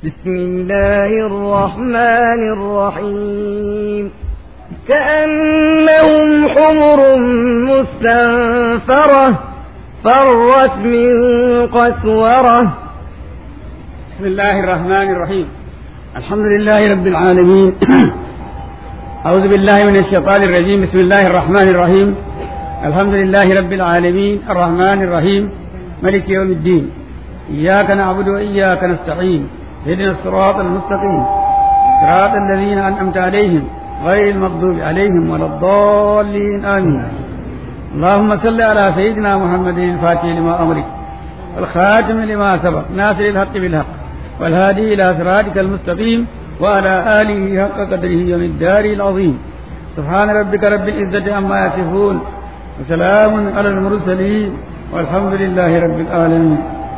بسم الله الرحمن الرحيم كأنهم حمر مستنفرة فرت من قسورة بسم الله الرحمن الرحيم الحمد لله رب العالمين أعوذ بالله من الشيطان الرجيم بسم الله الرحمن الرحيم الحمد لله رب العالمين الرحمن الرحيم ملك يوم الدين إياك نعبد وإياك نستعين اهدنا الصراط المستقيم صراط الذين أنعمت عليهم غير المغضوب عليهم ولا الضالين آمين اللهم صل على سيدنا محمد الفاتح لما أمرك والخاتم لما سبق ناصر الحق بالحق والهادي إلى صراطك المستقيم وعلى آله حق قدره يوم الدار العظيم سبحان ربك رب العزة عما يصفون وسلام على المرسلين والحمد لله رب العالمين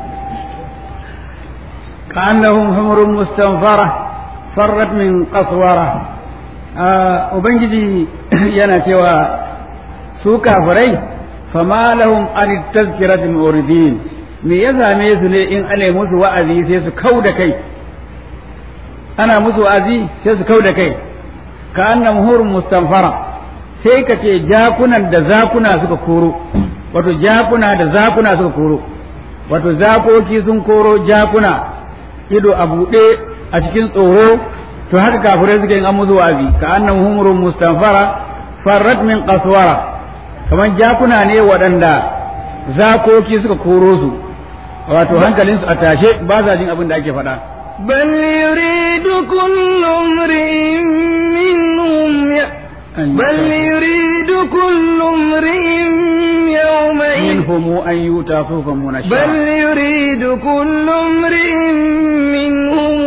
كأنهم حمر مستنفرة فرت من قسورة Ubangiji yana cewa su kafirai fama lahum an tazkiratin muridin me ya same su ne in ana musu wa'azi sai su kau da kai ana musu wa'azi sai su kau da kai ka annam hurun mustanfara sai ka ce jakunan da zakuna suka koro wato jakuna da zakuna suka koro wato zakoki sun koro jakuna ido a buɗe a cikin tsoro to haka kafirai suke yin an musu wa'azi ka annam humurun mustanfara farrat min qaswara kamar jakuna ne waɗanda zakoki suka koro su wato hankalinsu a tashe ba sa jin abin da ake faɗa بل يريد كل امرئ منهم ي... بل يريد كل امرئ يومئذ منهم أن يؤتى صحفا منشرة بل يريد كل امرئ منهم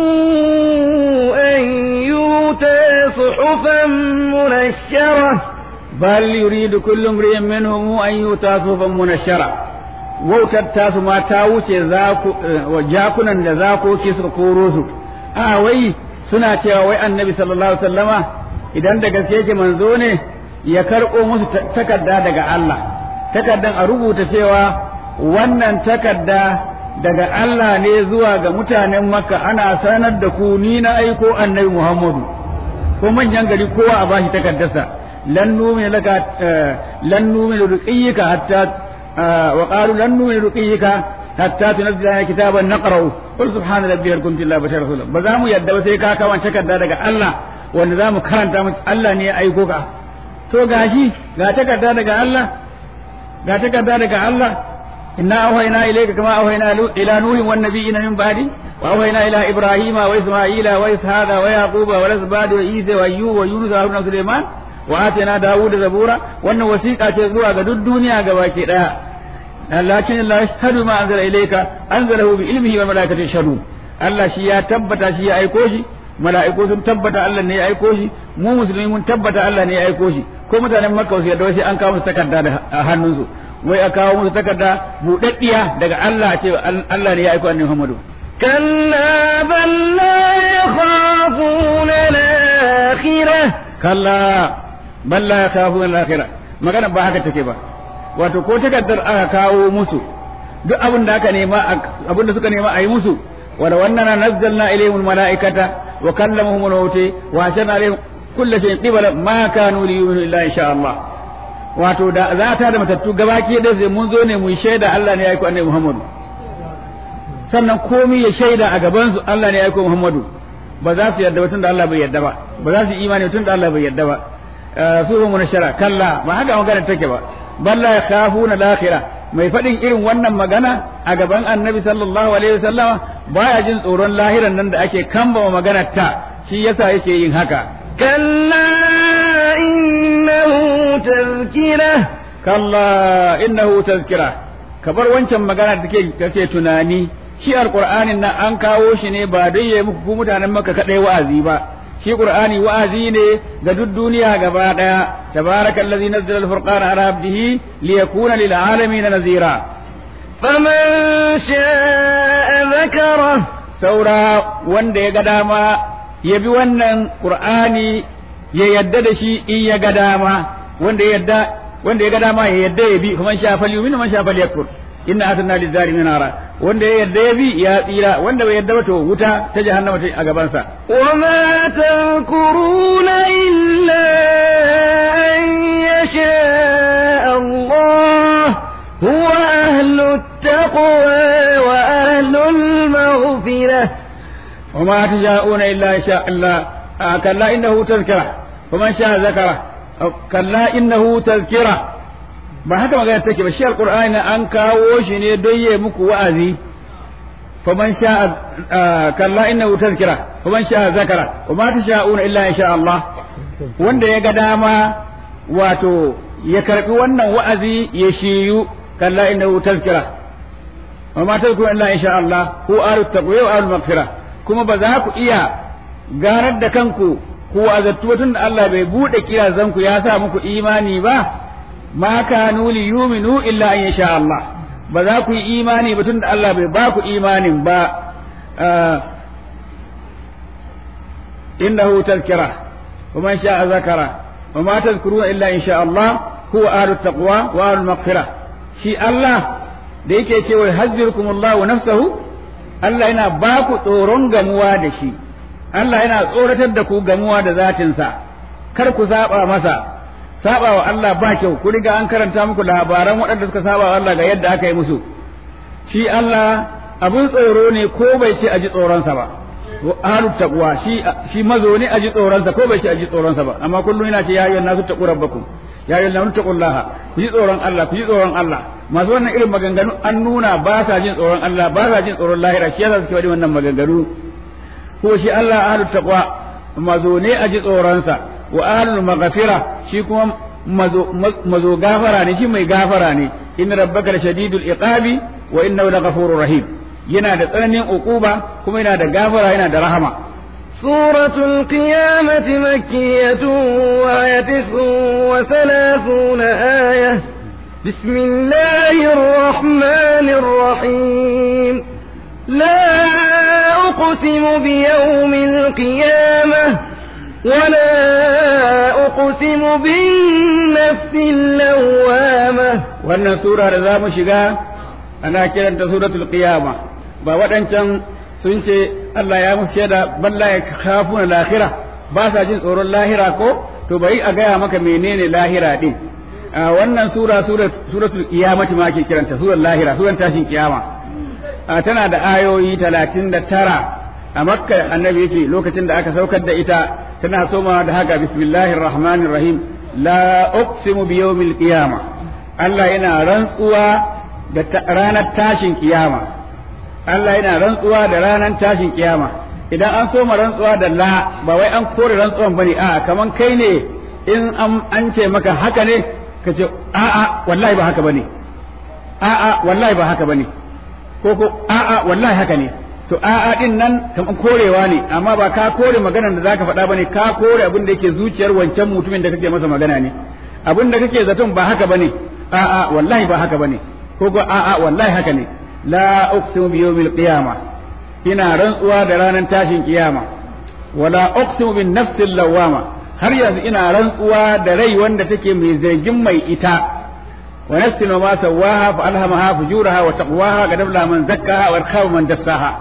أن يؤتى صحفا منشرة بل يريد كل امرئ منهم أن يؤتى صحفا منشرة wautar tasu ma ta wuce jakunan da zakoki suka koro su a wai suna cewa wai annabi sallallahu alaihi wasallama idan da gaske yake manzo ne ya karɓo musu takarda daga Allah takardan a rubuta cewa wannan takarda daga Allah ne zuwa ga mutanen makka ana sanar da ku ni na aiko annabi muhammadu ko manyan gari kowa a bashi takardarsa lan numin laka lan numin ruqiyyika hatta وقالوا لن نؤمن رقيك حتى تنزل لنا كتابا نقرأه قل سبحان ربي هل كنت الا بشر رسولا بزامو يدda ba sai ka kawo takarda daga Allah wanda zamu karanta mu Allah ne ya aiko ka to gashi ga takarda daga Allah ga takarda daga Allah inna awhayna ilayka kama awhayna ila nuhin wan nabiyina min ba'di wa awhayna ila ibrahima wa isma'ila wa ishaqa wa yaquba wa lazbad wa isa wa ayyub wa yunus wa haruna sulaiman wa atana dawud zabura wannan wasiqa ce zuwa ga duk duniya gabaki daya lakin Allah yashhadu ma anzala ilayka anzalahu bi ilmihi wa malaikatu yashhadu Allah shi ya tabbata shi ya aiko shi mala'iku sun tabbata Allah ne ya aiko shi mu musulmi mun tabbata Allah ne ya aiko shi ko mutanen Makka su yadda sai an kawo musu takarda da hannunsu wai a kawo musu takarda budaddiya daga Allah ce Allah ne ya aiko annabi Muhammadu كلا بل لا يخافون الآخرة kalla bal la yakhafuna al-akhirah magana ba haka take ba wato ko takardar aka kawo musu duk abin da aka nema abin da suka nema a yi musu wala wannan nazzalna ilayhim malaikata wa kallamuhum al-mauti wa ashana alayhim kullu shay'in qibala ma kanu li yu'minu illa insha Allah wato da za ta da matattu gabaki da sai mun zo ne mu shaida Allah ne ya aiko annabi Muhammadu sannan komai ya shaida a gaban su Allah ne ya aiko Muhammadu ba za su yarda ba tunda Allah bai yarda ba ba za su imani tunda Allah bai yarda ba su ba munashara kalla ba haka magana take ba balla ya khafuna al-akhirah mai faɗin irin wannan magana a gaban annabi sallallahu alaihi wasallama baya jin tsoron lahiran nan da ake kamba magana ta shi yasa yake yin haka كلا إنه تذكرة kalla innahu tazkira kabar wancan magana da take kake tunani shi alqur'anin nan an kawo shi ne ba don yayi muku ku mutanen maka kadai wa'azi ba shi qur'ani wa'azi ne ga duk duniya gaba daya tabarakallazi nazzala al-furqana ala abdihi liyakuna lil alamin nazira فمن شاء ذكره saura wanda ya ga dama ya bi wannan qur'ani ya yadda da shi in ya ga dama wanda ya yadda wanda ya ga dama ya yadda ya bi kuma sha fal yumin man sha fal yakfur inna atanna lizalimin nara wanda ya yarda ya bi ya tsira wanda bai yarda ba to wuta ta jahannama ta a gaban sa وما تذكرون إلا أن يشاء الله هو أهل التقوى وأهل المغفرة وما تشاءون الا ان شاء الله آه كلا انه تذكره ومن شاء ذكره أو كلا انه تذكره ba haka magana take ba shi alqur'ani an kawo shi ne don yayi muku wa'azi faman sha'a kalla innahu tazkira faman sha'a zakara wa ma tasha'una illa in sha Allah wanda ya ga dama wato ya karbi wannan wa'azi ya shiyu kalla innahu tazkira wa ma tazkuru illa in sha Allah hu alu taqwa wa alu maghfira kuma ba za ku iya ganar da kanku ku azattu tun da Allah bai bude kirazanku ya sa muku imani ba ma kanu li yuminu illa an yasha Allah ba za ku yi imani ba tunda Allah bai ba ku imanin ba innahu tazkira wa man sha'a zakara wa ma tazkuruna illa in sha Allah huwa ahlu taqwa wa ahlu maghfirah shi Allah da yake cewa hazzirukumullahu nafsahu Allah yana ba ku tsoron gamuwa da shi Allah yana tsoratar da ku gamuwa da zatinsa kar ku saba masa saba wa Allah ba kyau ku riga an karanta muku labaran waɗanda suka saba wa Allah ga yadda aka yi musu shi Allah abun tsoro ne ko bai ce a ji tsoronsa ba ahlut taqwa shi shi mazo ne a ji tsoronsa ko bai ce a ji tsoronsa ba amma kullum yana ce ya ayyuhan nasu taqu rabbakum ya ayyuhan nasu taqullaha ku ji tsoron Allah ku ji tsoron Allah masu wannan irin maganganu an nuna ba sa jin tsoron Allah ba sa jin tsoron lahira shi yasa suke faɗi wannan maganganu ko shi Allah ahlut taqwa mazo ne a ji tsoronsa wa ahlul maghfira shi kuma mazo mazo gafara ne shi mai gafara ne inna rabbaka lashadidul iqabi wa innahu laghafurur rahim yana da tsananin uquba kuma yana da gafara yana da rahama سورة القيامة مكية وآية تسع وثلاثون آية بسم الله الرحمن الرحيم لا أقسم بيوم القيامة ولا أقسم بالنفس اللوامة wannan sura da za mu shiga ana kiranta suratul qiyama ba waɗancan sun ce Allah ya musu shaida balla ya khafuna lahira ba sa jin tsoron lahira ko to bari a gaya maka menene lahira din wannan sura suratul qiyamati ma ake kiranta surar lahira suran tashin kiyama tana da ayoyi talatin da tara a makka annabi yake lokacin da aka saukar da ita tana soma da haka bismillahir rahmanir rahim la uqsimu bi yawmil qiyama Allah yana rantsuwa da ranar tashin kiyama Allah yana rantsuwa da ranar tashin kiyama idan an soma rantsuwa da la ba wai an kore rantsuwan bane a kaman kai ne in an ce maka haka ne ka ce a'a wallahi ba haka bane a'a wallahi ba haka bane ko ko a'a wallahi haka ne to a'a din nan kaman korewa ne amma ba ka kore maganar da zaka faɗa bane ka kore abin da yake zuciyar wancan mutumin da kake masa magana ne abin da kake zaton ba haka bane a'a wallahi ba haka bane ko ko a'a wallahi haka ne la uqsimu bi yawmil qiyamah ina rantsuwa da ranar tashin kiyama wala uqsimu bin nafsil lawama har yanzu ina rantsuwa da rai wanda take mai zargin mai ita wa nafsin ma sawaha fa alhamaha fujuraha wa taqwaha qad aflaha man zakkaha wa khaba man dassaha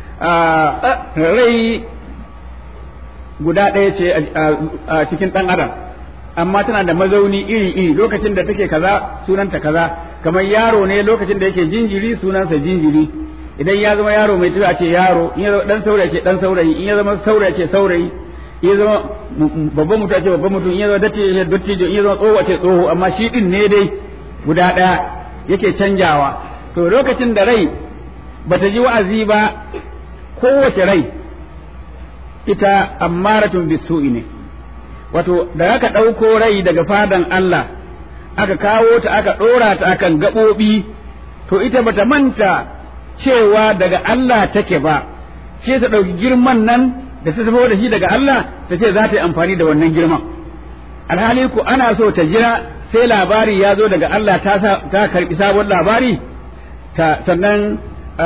rai guda ɗaya ce a cikin ɗan adam amma tana da mazauni iri iri lokacin da take kaza sunanta kaza kamar yaro ne lokacin da yake jinjiri sunansa jinjiri idan ya zama yaro mai tafiya ce yaro in ya zama dan saurayi ce dan saurayi in ya zama saurayi ce saurayi in ya zama babban mutum ce babban mutum in ya zama dattijo ce dattijo in ya zama tsoho ce tsoho amma shi din ne dai guda ɗaya yake canjawa to lokacin da rai bata ji wa'azi ba kowace rai ita ammaratun bisu'i ne wato da aka ɗauko rai daga fadan Allah aka kawo ta aka ɗora ta akan gaɓoɓi to ita bata manta cewa daga Allah take ba ce ta ɗauki girman nan da ta tafi da shi daga Allah ta ce za ta yi amfani da wannan girman alhali ku ana so ta jira sai labari ya zo daga Allah ta ta karbi sabon labari ta sannan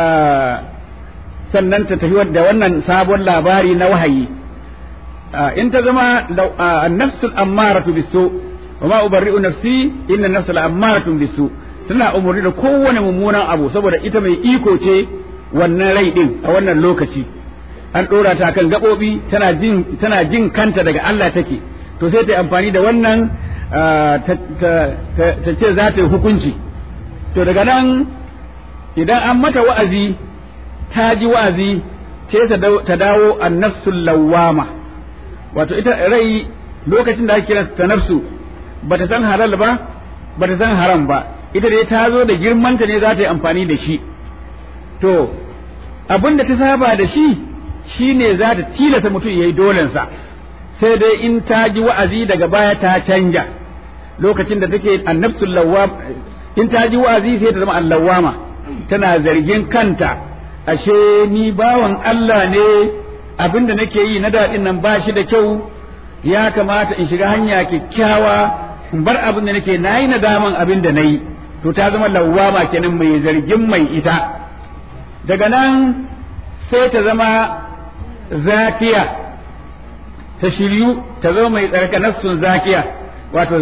sannan ta tafi da wannan sabon labari na wahayi in ta zama nafsul ammaratu bisu wa ma ubarri'u nafsi inna nafsul ammaratu bisu tana umarni da kowane mummunan abu saboda ita mai iko ce wannan rai din a wannan lokaci an ɗora ta kan gaɓoɓi tana jin tana jin kanta daga Allah take to sai ta yi amfani da wannan ta ce za ta yi hukunci to daga nan idan an mata wa'azi ta ji wa'azi sai ta dawo an nafsul lawama wato ita rai lokacin da ake kira ta nafsu bata san halal ba bata san haram ba ita dai ta zo da girmanta ne za ta yi amfani da shi to abin da ta saba da shi shine za ta tilasta mutum yayi dolensa sai dai in ta ji wa'azi daga baya ta canja lokacin da take annabsul lawwam in ta ji wa'azi sai ta zama allawama tana zargin kanta ashe ni bawan Allah ne abin da nake yi na daɗin nan ba shi da kyau ya kamata in shiga hanya kyakkyawa in bar abin da nake nayi nadaman abin da nayi to ta zama lawwama kenan mai zargin mai ita daga nan sai ta zama zakiya ta shiryu ta zama mai tsarka nafsun zakiya wato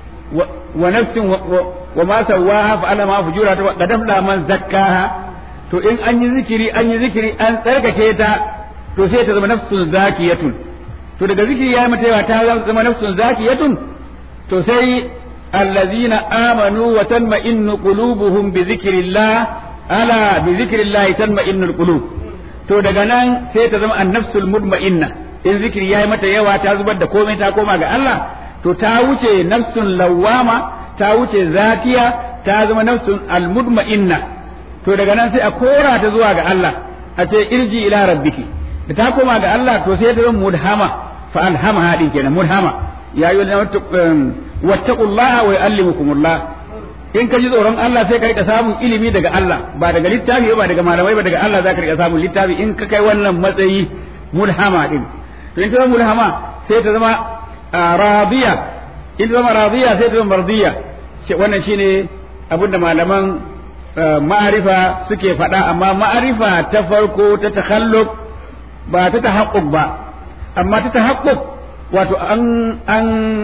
wa nafsin wa ma sawaha fa ala ma fujura ta qadam man zakkaha to in an yi zikiri an yi zikiri an tsarkake ta to sai ta zama nafsun zakiyatun to daga zikiri ya mata yawa ta zama nafsun zakiyatun to sai allazina amanu wa tanma'innu qulubuhum bi zikrillah ala bi zikrillah tanma'innul qulub to daga nan sai ta zama annafsul mutma'inna in zikiri yayi mata yawa ta zubar da komai ta koma ga Allah to ta wuce nafsun lawama ta wuce zatiya ta zama nafsun almutma'inna to daga nan sai a kora ta zuwa ga Allah a ce irji ila rabbiki da ta koma ga Allah to sai ta zama mudhama fa alhama hadi kenan mudhama ya yi wattaqullaha wa yu'allimukumullah in ka ji tsoron Allah sai ka rika samun ilimi daga Allah ba daga littafi ba daga malamai ba daga Allah za ka rika samun littafi in ka kai wannan matsayi mulhama din to in ta zama mulhama sai ta zama radiya in ta zama radiya sai ta zama mardiya wannan shine abinda malaman ma'arifa suke faɗa amma ma'arifa ta farko ta takhalluq ba ta tahaqquq ba amma ta tahaqquq wato an an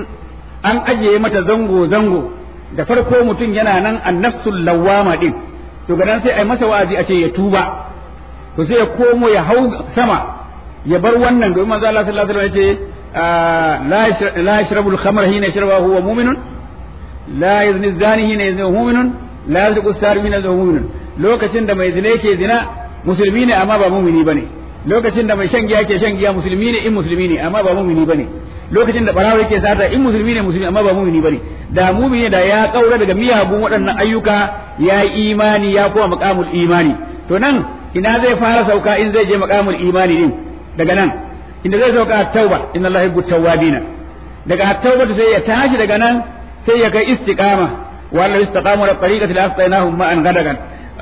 an ajiye mata zango zango da farko mutum yana nan annafsul lawama din to ga nan sai ai masa wa'azi a ce ya tuba to sai ya komo ya hau sama ya bar wannan domin manzo Allah sallallahu alaihi wasallam ya ce la yashrabu al-khamra hina yashrabu huwa mu'minun la yazni zani hina yazni mu'minun la yazqu sar hina yazni mu'minun lokacin da mai zina yake zina musulmi ne amma ba mu'mini bane lokacin da mai shan giya yake shan giya musulmi ne in musulmi ne amma ba mu'mini bane lokacin da barawa yake sata in musulmi ne musulmi amma ba mumini bane da mumini da ya kaura daga miyagun waɗannan ayyuka ya yi imani ya kuma maqamul imani to nan ina zai fara sauka in zai je maqamul imani din daga nan inda zai sauka at-tauba inna allaha yuhibbu tawwabina daga at-tauba sai ya tashi daga nan sai ya kai istiqama wala istaqamu ala tariqati la astainahum ma'an gadagan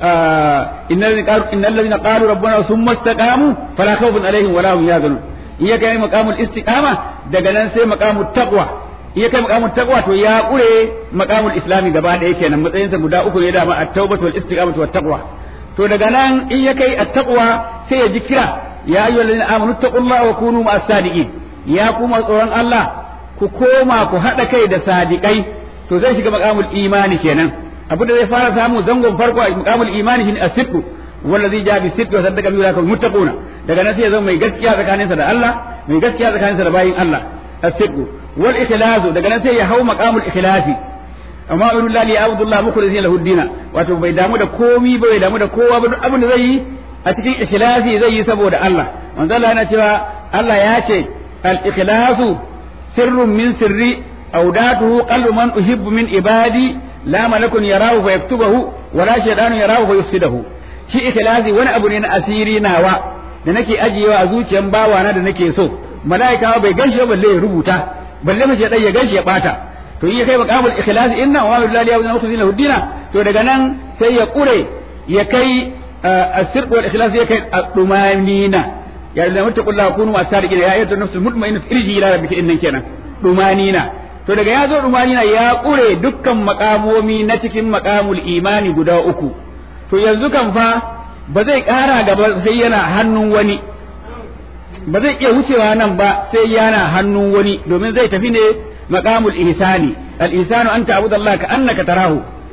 innal ladina qalu rabbana thumma istaqamu fala khawfun alaihim wala hum yahzanun iya kai maqamul istiqama daga nan sai maqamut taqwa iya kai maqamut taqwa to ya kure maqamul islami gaba ɗaya kenan matsayin sa guda uku ne da ma at-taubatu wal istiqamatu wat taqwa to daga nan in ya kai at-taqwa sai ya ji kira ya ayyuhal ladina amanu taqullaha wa kunu ma'as sadiqin ya kuma tsoron Allah ku koma ku hada kai da sadiqai to zai shiga maqamul imani kenan abu da zai fara samu zangon farko a maqamul imani shine as-sidq wallazi ja bi sidq wa saddaqa bi ulaka muttaquna daga nan sai ya zama mai gaskiya tsakaninsa da Allah mai gaskiya tsakaninsa da bayin Allah as-sidq wal ikhlasu daga nan sai ya hau maqamul ikhlasi amma billahi li abdullah mukhlisin lahu dina wato bai damu da komi ba bai damu da kowa ba duk abin da zai yi a cikin ikhlasi zai yi saboda Allah manzo Allah yana cewa Allah ya ce al ikhlasu sirrun min sirri awdatuhu qalbu man uhibbu min ibadi la malakun yarahu fa yaktubahu wala shaytanun yarahu fa yufsidahu shi ikhlasi wani abu ne na asiri nawa da nake ajiyewa a zuciyan bawana da nake so mala'ika bai ganshi ba balle ya rubuta balle mace dai ya ganshi ya bata to in ya kai maqamul ikhlasi inna wa lillahi wa inna ilaihi raji'un to daga nan sai ya kure ya kai asir wal ikhlas ya kai dumanina ya da muttaqullaha kunu asadiqina ya ayyatu nafsul mutma'inna irji ila rabbika innan kenan dumanina to daga ya zo dumanina ya kure dukkan makamomi na cikin makamul imani guda uku to yanzu kan fa ba zai ƙara gaba sai yana hannun wani ba zai iya wucewa nan ba sai yana hannun wani domin zai tafi ne maqamul ihsani al ihsanu an ta'budu Allah ka annaka tarahu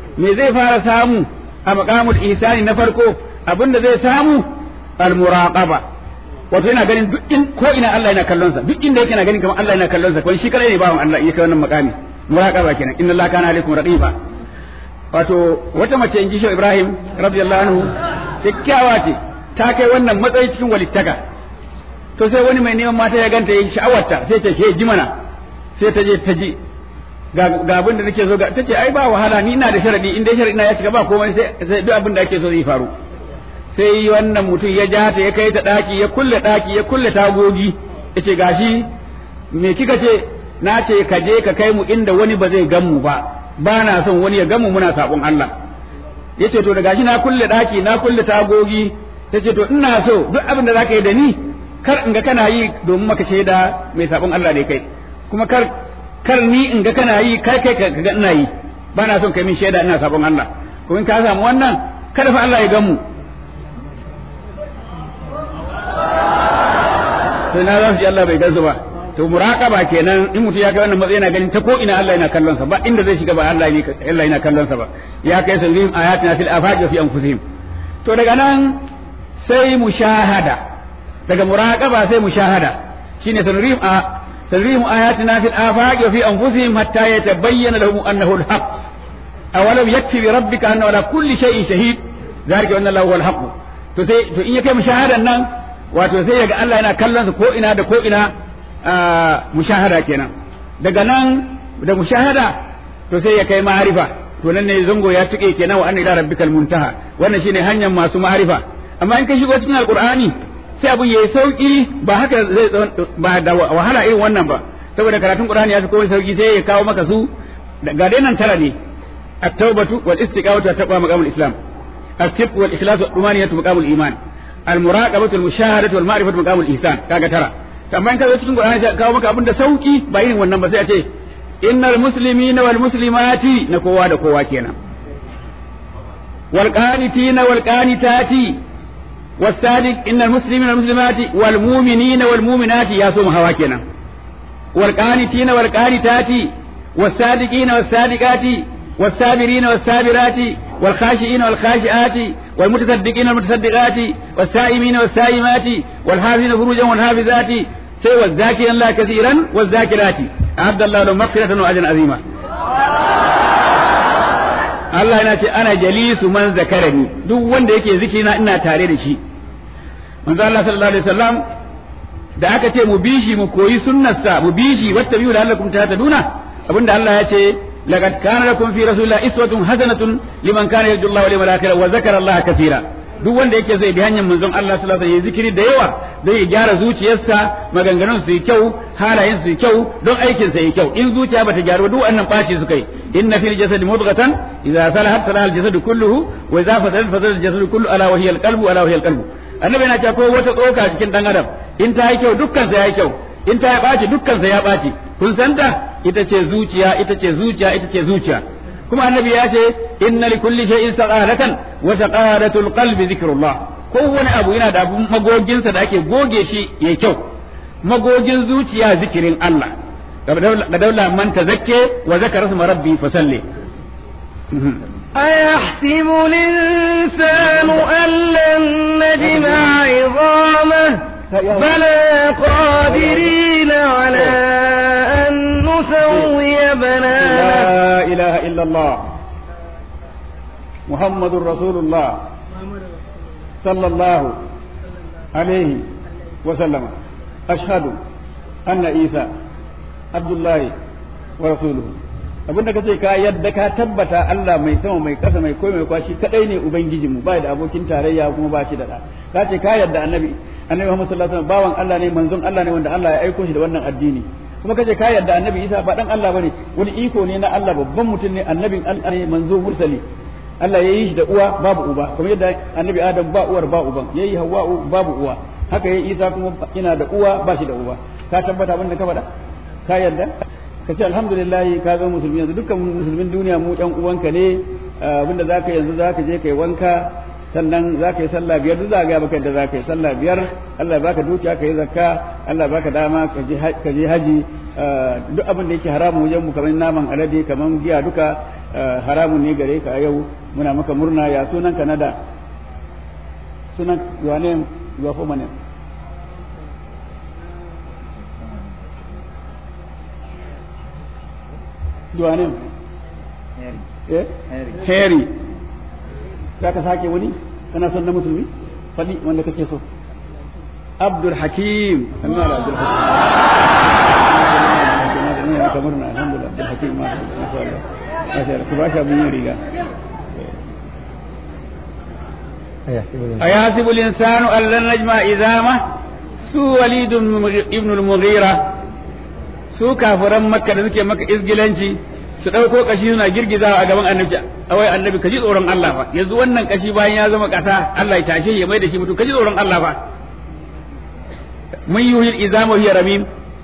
me zai fara samu a maqamul ihsani na farko abinda zai samu al muraqaba wato yana ganin duk in ko ina Allah yana kallon sa duk inda yake yana ganin kamar Allah yana kallon sa kuma shi kadai ne bawan Allah yake wannan makami muraqaba kenan inna Allah kana alaikum raqiba wato wata mace in ji shi Ibrahim radiyallahu anhu kyakkyawa ce ta kai wannan matsayi cikin walittaka to sai wani mai neman mata ya ganta yayin sha'awarta sai ta ke ji mana sai ta je ta ji ga abin da nake so ga tace ai ba wahala ni ina da sharadi in dai sharadi na ya cika ba komai sai sai duk abin da ake so zai faru sai wannan mutum ya ja ta ya kai ta daki ya kulle daki ya kulle tagogi yace gashi me kika ce na ce ka je ka kai mu inda wani ba zai gan mu ba ba na son wani ya gan mu muna sabon Allah yace to da gashi na kulle daki na kulle tagogi tace to ina so duk abin da zaka yi da ni kar in ga kana yi domin maka shaida mai sabon Allah ne kai kuma kar kar ni in ga kana yi kai kai ka ga ina yi ba na son kai min shaida ina sabon Allah kuma in ka samu wannan kada fa Allah ya gan mu sai na za su ji Allah bai gansu ba to muraqaba kenan in mutum ya kai wannan matsayi yana ganin ta ko ina Allah yana kallon sa ba inda zai shiga ba Allah ne Allah yana kallon sa ba ya kai sanzim ayatina fil afaqi fi anfusihim to daga nan sai mushahada daga muraqaba sai mushahada shine sanrim a sanrim ayatina fil afaqi fi anfusihim hatta yatabayyana lahum annahu al-haq awalam yakfi bi rabbika anna ala kulli shay'in shahid zalika anna Allahu al-haq to sai to in ya kai mushahadan nan wato sai yaga Allah yana kallon sa ko ina da ko ina mushahada kenan daga nan da mushahada to sai ya kai ma'arifa to nan ne zango ya tuke kenan wa anna ila rabbikal muntaha wannan shine hanyar masu ma'arifa amma in ka shigo cikin alqur'ani sai abun yayi sauki ba haka zai ba da wahala irin wannan ba saboda karatun qur'ani ya fi komai sauki sai ya kawo maka su ga dai nan tara ne at-taubatu wal istiqamatu wa taqwa maqamul islam as-sidq wal ikhlas wa dumaniyatu maqamul iman al-muraqabatu wal mushahadatu wal ma'rifatu maqamul ihsan kaga tara amma in ka zo cikin Qur'ani sai kawo maka abin da sauki ba irin wannan ba sai a ce innal muslimina wal muslimati na kowa da kowa kenan wal qanitina wal qanitati was sadiq innal muslimina wal muslimati wal mu'minina wal mu'minati ya so hawa kenan wal qanitina wal qanitati was sadiqina was sadiqati والصابرين والصابرات والخاشئين والخاشئات والمتصدقين والمتصدقات والسائمين والسائمات والحافظين فروجا والحافظات sai wa zakiran la kasiran wa zakirati abda Allah lahu maghfiratan wa ajran azima Allah yana ce ana jalisu man zakarani duk wanda yake zikirina ina tare da shi manzo Allah sallallahu alaihi wasallam da aka ce mu bi shi mu koyi sunnarsa mu bi shi wata biyu da Allah kuma ta duna abinda Allah ya ce laqad kana lakum fi rasulillahi iswatun hasanatun liman kana yarju Allah wal yawmal akhir wa zakara Allah kaseera duk wanda yake zai bi hanyar manzon Allah sallallahu alaihi wasallam zikiri da yawa zai gyara zuciyarsa maganganun su yi kyau halayen su yi kyau don aikin sa yi kyau in zuciya bata gyaru duk wannan baci su kai inna fil jasadi mudghatan idza salahat salaha al jasadu kulluhu wa idza fasadat fasada al jasadu kullu ala wa hiya al qalbu ala wa hiya al qalbu annabi yana cewa ko wata tsoka cikin dan adam in ta yi kyau dukkan sa yayi kyau in ta ya baci dukkan sa ya baci kun san ta ita ce zuciya ita ce zuciya ita ce zuciya kuma annabi ya ce inna li kulli shay'in saqalatan wa saqalatul qalbi zikrullah kowane abu yana da abun magoginsa da ake goge shi yayi kyau magogin zuciya zikirin Allah ga daula man tazakke wa zakara isma rabbi fa salli أيحسب الإنسان أن لن نجمع عظامه بلى قادرين على أن نسوي بنانه لا إله إلا الله محمد رسول الله صلى الله عليه وسلم أشهد أن عيسى عبد الله ورسوله abin da kace ka yadda ka tabbata Allah mai sama mai kasa mai koyi mai kwashi kadai ne ubangijinmu ba da abokin tarayya kuma ba shi da da ka ce ka yadda annabi annabi Muhammad sallallahu alaihi wasallam bawan Allah ne manzon Allah ne wanda Allah ya aiko shi da wannan addini kuma kace ka yadda annabi Isa ba dan Allah bane wani iko ne na Allah babban mutum ne annabin Allah ne manzo mursali Allah ya yi shi da uwa babu uba kuma yadda annabi Adam ba uwar ba uban yayi Hawwa'u babu uwa haka yayi Isa kuma ina da uwa ba shi da uba ka tabbata abin da ka faɗa ka yadda ka ce alhamdulillah ka zama musulmi yanzu dukkan musulmin duniya mu ɗan uwanka ne abinda za ka yanzu za ka je kai wanka sannan za ka yi sallah biyar duk za ga baka yadda za ka yi sallah biyar Allah ya baka dukiya ka yi zakka Allah ya baka dama ka je haji duk abin da yake haramu wajen mu kamar naman alade kamar giya duka haramun ne gare ka yau muna maka murna ya sunan ka nada sunan your name your former name your name eh Harry za ka sake wani kana son na musulmi faɗi wanda kake so Abdul Hakim Allah da Abdul Hakim kamar na alhamdulillah Abdul Hakim ma sha Allah masha Allah ku ba shi abin riga أيحسب الإنسان أن لن نجمع إزامه su walid ibn al-mughira su kafiran makka da suke maka izgilanci su ɗauko kashi suna girgizawa a gaban annabi awai annabi kaji tsoron Allah fa yanzu wannan kashi bayan ya zama kasa Allah ya tashe ya mai da shi mutum kaji tsoron Allah fa mun yuhil izama hiya ramim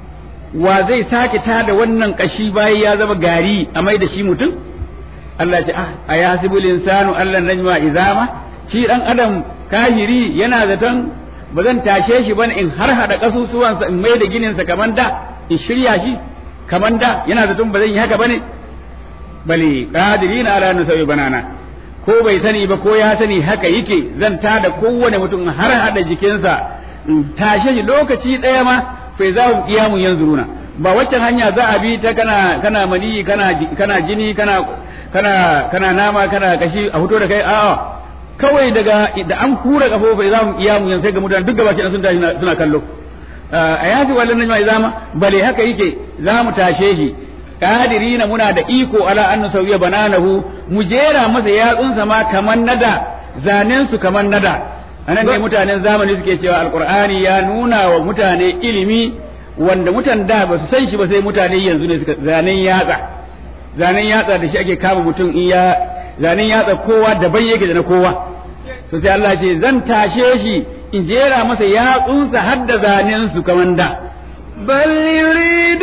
wa zai sake tada wannan kashi bayan ya zama gari a mai da shi mutum Allah ya ce ah ayasibul insanu allan najma izama shi dan adam kahiri yana zaton ba zan tashe shi bane in har hada kasusuwansa in mai da gininsa kaman da in shirya shi kaman da yana zaton ba zan yi haka bane bale qadirina ala nusawi banana ko bai sani ba ko ya sani haka yake zan tada kowane mutum har hada jikinsa in tashe shi lokaci daya ma fa za mu kiyamun yanzuruna ba waccan hanya za a bi ta kana kana mani kana kana jini kana kana kana nama kana kashi a fito da kai a'a kawai daga da an kura kafofa za mu kiyamun yanzu sai ga mutane duk gabaki sun tashi suna kallo a yafi wallan najma izama bale haka yake za mu tashe shi qadirina muna da iko ala an nusawiya bananahu mu jera masa yatsunsa ma kaman nada zanen su kaman nada anan ne mutanen zamani suke cewa alqur'ani ya nuna wa mutane ilimi wanda mutan da ba su san shi ba sai mutane yanzu ne suka zanen yatsa zanen yatsa da shi ake kama mutum in ya zanen yatsa kowa daban yake da na kowa to sai Allah ce zan tashe shi in jera masa yatsunsa har da zanen su kaman da بل يريد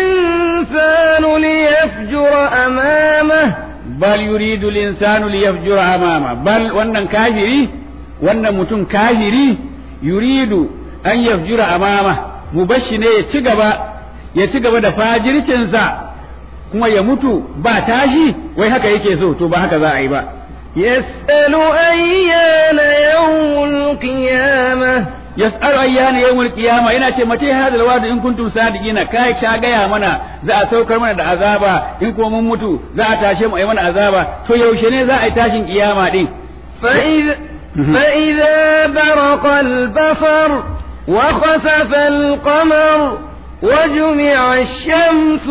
الإنسان ليفجر أمامه bal yuridu al-insanu liyafjura amama bal wannan kafiri wannan mutum kafiri yuridu an yafjura amama mubashi ne ya ci gaba ya ci gaba da fajircinsa kuma ya mutu ba tashi wai haka yake so to ba haka za a yi ba يسأل أيان يوم القيامة yas'alu ayyana yawmul qiyama yana ce mace hada alwadu in kuntum sadiqina kai ka gaya mana za a saukar mana da azaba in kuma mun mutu za a tashe mu ai mana azaba to yaushe ne za a yi tashin kiyama din فإذا, فإذا برق البصر وخسف القمر وجمع الشمس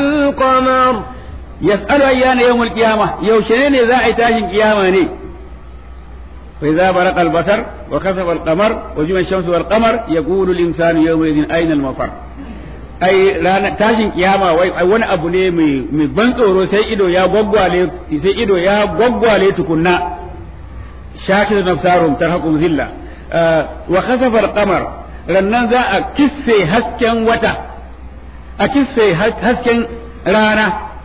والقمر yas'alu ayyana yawmul qiyama yaushe ne za a yi tashin kiyama ne فإذا برق البصر وخسف القمر وجمع الشمس والقمر يقول الإنسان يومئذ أين المفر ai ranar tashin kiyama wai wani abu ne mai ban tsoro sai ido ya gwaggwale sai ido ya gwaggwale tukunna shakir nafsarum tarhaqum zilla wa khasafa al-qamar rannan za a kisse hasken wata a kisse hasken rana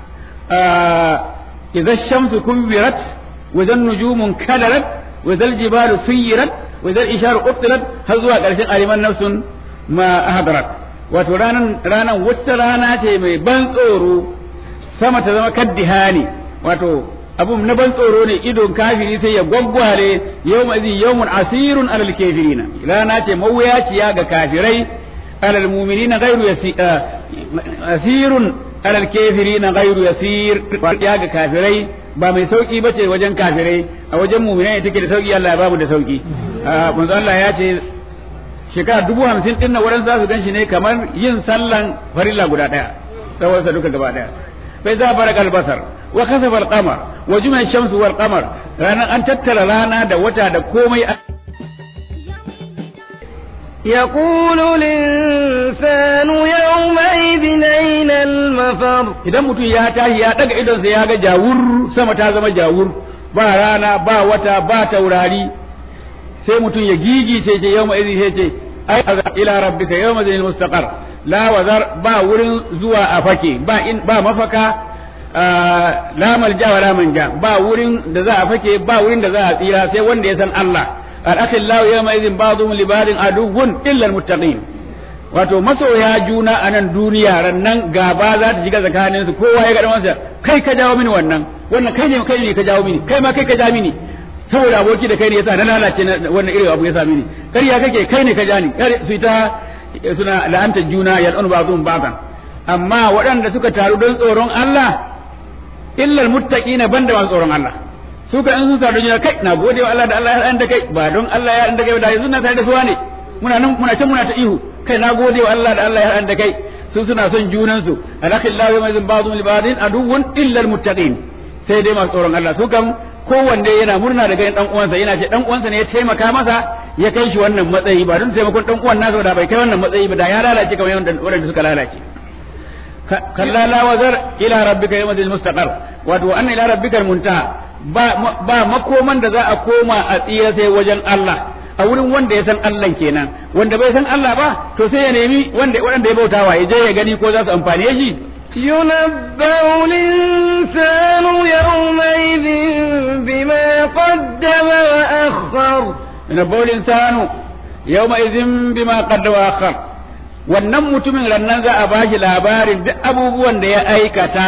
idza shamsu kubirat wa dhan nujumun kadarat وإذا الجبال سيرت وإذا الإشار قتلت هزوا قرشن ألمان نفس ما أهدرت wato ranan ranan wata rana ce mai ban tsoro sama ta zama kaddihani wato abun na ban tsoro ne idon kafiri sai ya gwaggware yau mazi yawmun asirun alal kafirina rana ce mawuyaciya ga kafirai alal mu'minina ghairu asirun alal kafirina ghairu yasir ya ga kafirai ba mai sauki ba ce wajen kafirai a wajen muminai take da sauki Allah ya bamu da sauki manzo Allah ya ce shekara dubu hamsin din nan wurin za su ganshi ne kamar yin sallan farilla guda daya tsawon sa duka gaba daya bai za baraka albasar wa kasafa alqamar wa juma'a shamsu wal qamar ranar an tattara rana da wata da komai يقول الإنسان يومئذ أين المفر idan mutum ya tashi ya daga idonsa ya ga jawur sama ta zama jawur ba rana ba wata ba taurari sai mutum ya gigice ce yau mai sai ce ai ila rabbika yawma zil mustaqar la wazar ba wurin zuwa a fake ba in ba mafaka la malja wa la manja ba wurin da za a fake ba wurin da za a tsira sai wanda ya san Allah al-akhillahu yawma idhin ba'dhum li ba'din aduwwun illa al-muttaqin wato masoya juna a nan duniya rannan gaba za ta shiga tsakanin su kowa ya ga masa kai ka jawo mini wannan wannan kai ne kai ne ka jawo mini kai ma kai ka ja mini saboda aboki da kai ne yasa na lalace wannan irin abu ya sa mini kariya kake kai ne ka ja ni su ta suna la'antar juna yal'un ba'dhum ba'dan amma waɗanda suka taru don tsoron Allah illal muttaqina banda masu tsoron Allah su ka in sun taru juna kai na gode wa Allah da Allah ya da kai ba don Allah ya da kai da yanzu na tare da su ne muna nan muna can muna ta ihu kai na gode wa Allah da Allah ya da kai su suna son junan su alakillahu ma zin ba'dhum li ba'din aduwwun illal muttaqin sai dai masu tsoron Allah su kam kowanne yana murna da ganin dan uwansa yana ce dan uwansa ne ya taimaka masa ya kai shi wannan matsayi ba don taimakon dan uwan nasa da bai kai wannan matsayi ba da ya lalace kamar yadda wanda suka lalace kalla la wazar ila rabbika yawmal mustaqar wato anna ila rabbika muntaha ba ba makoman da za a koma a tsira sai wajen Allah a wurin wanda ya san Allah kenan wanda bai san Allah ba to sai ya nemi wanda wanda ya bautawa ya je ya gani ko za su amfane shi ينبأ الإنسان يومئذ بما قدم وأخر ينبأ الإنسان يومئذ بما قدم وأخر wannan mutumin rannan za a bashi labarin duk abubuwan da ya aikata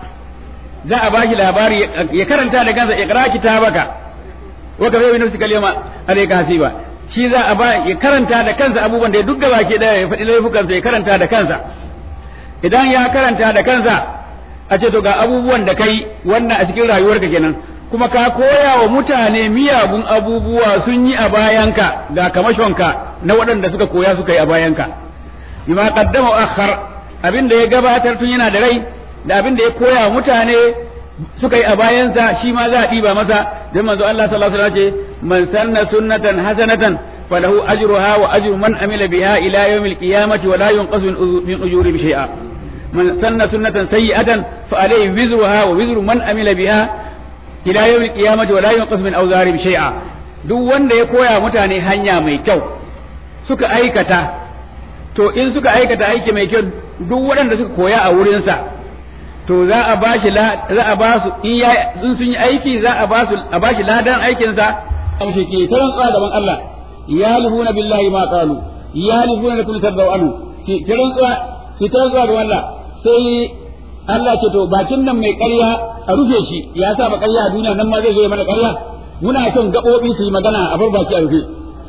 za a bashi labari ya karanta da kansa ikra kitabaka wa ka bai nafsi kalima alayka hasiba shi za a ba ya karanta da kansa abubuwan da ya duk gaba ke da ya faɗi laifukansa ya karanta da kansa idan ya karanta da kansa a ce to ga abubuwan da kai wannan a cikin rayuwarka kenan kuma ka koya wa mutane miyagun abubuwa sun yi a bayanka ga kamashonka na waɗanda suka koya suka yi a bayanka bima qaddama akhar abin da ya gabatar tun yana da rai da abin da ya koya wa mutane suka yi a bayansa shi ma za a ɗiba masa don manzo Allah sallallahu alaihi wasallam ce man sanna sunnatan hasanatan falahu ajruha wa ajru man amila biha ila yawmil qiyamati wa la yunqasu min ujuri bi shay'a man sanna sunnatan sayyi'atan fa alayhi wizruha wa wizru man amila biha ila yawmil qiyamati wa la yunqasu min awzari bi shay'a duk wanda ya koya mutane hanya mai kyau suka aikata to in suka aikata aiki mai kyau duk waɗanda suka koya a wurinsa to za a ba shi za a ba su in ya in sun yi aiki za a ba su a ba shi ladan aikin sa amshi ke ta rantsuwa gaban Allah yalihuna billahi ma qalu yalihuna lakum tadaw anhu ki ta rantsuwa ki ta rantsuwa gaban Allah sai Allah ce to bakin nan mai ƙarya a rufe shi ya sa ba ƙarya a duniya nan ma zai zo mana ƙarya muna son gaɓoɓi su yi magana a bar baki a rufe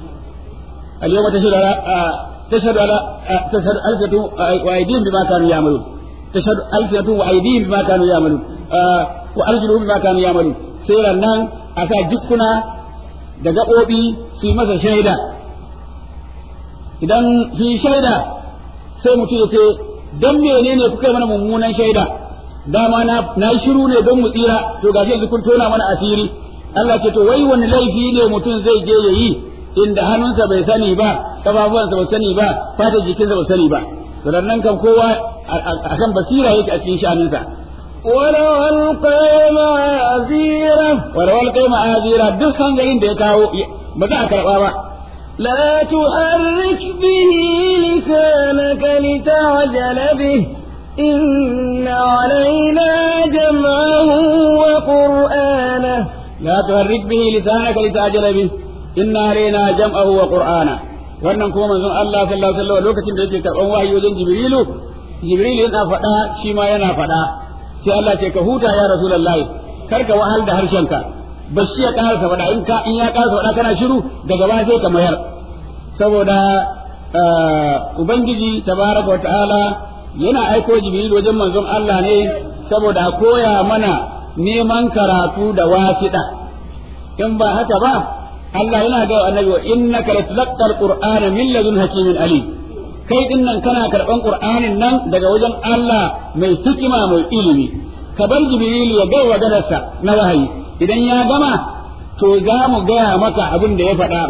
al-yawma tashhadu ala tashhadu ala tashhadu alfatu wa aydihim bima kanu ya'malun تشهد ألسنتهم وأيديهم بما كانوا يعملون آه وأرجلهم بما كانوا يعملون سيرا نان أسا جكنا da gaɓoɓi su yi masa shaida idan su yi shaida sai mutum ya ce don menene kuka yi mana mummunan shaida dama na yi shiru ne don mu tsira to gashi yanzu kun tona mana asiri Allah ce to wai wani laifi ne mutum zai je ya yi inda hannunsa bai sani ba kafafuwansa bai sani ba fatar jikinsa bai sani ba sannan kan kowa akan basira yake a cikin sha'aninsa ولو ألقى معاذيره ولو ألقى معاذيره duk hanzarin da ya kawo ba za a karɓa ba لا تحرك به لسانك لتعجل به إن علينا جمعه وقرآنه لا تحرك به لسانك لتعجل به إن علينا جمعه وقرآنه wannan kuma manzon Allah sallallahu alaihi wasallam lokacin da yake karban wahayi wajen Jibrilu Jibrilu yana faɗa shi ma yana faɗa sai Allah ce ka huta ya Rasulullahi kar ka wahal da harshenka bashi ya karasa faɗa in ka in ya karasa faɗa kana shiru daga ba sai ka mayar saboda ubangiji tabaraka wataala yana aiko Jibrilu wajen manzon Allah ne saboda a koya mana neman karatu da wasiɗa in ba haka ba Allah yana ga annabi wa innaka latulqa alqur'ana min ladun hakimin alim kai din nan kana karban qur'anin nan daga wajen Allah mai hikima mai ilimi ka bar jibril ya ga wadarsa na wahayi idan ya gama to za mu gaya maka abin da ya faɗa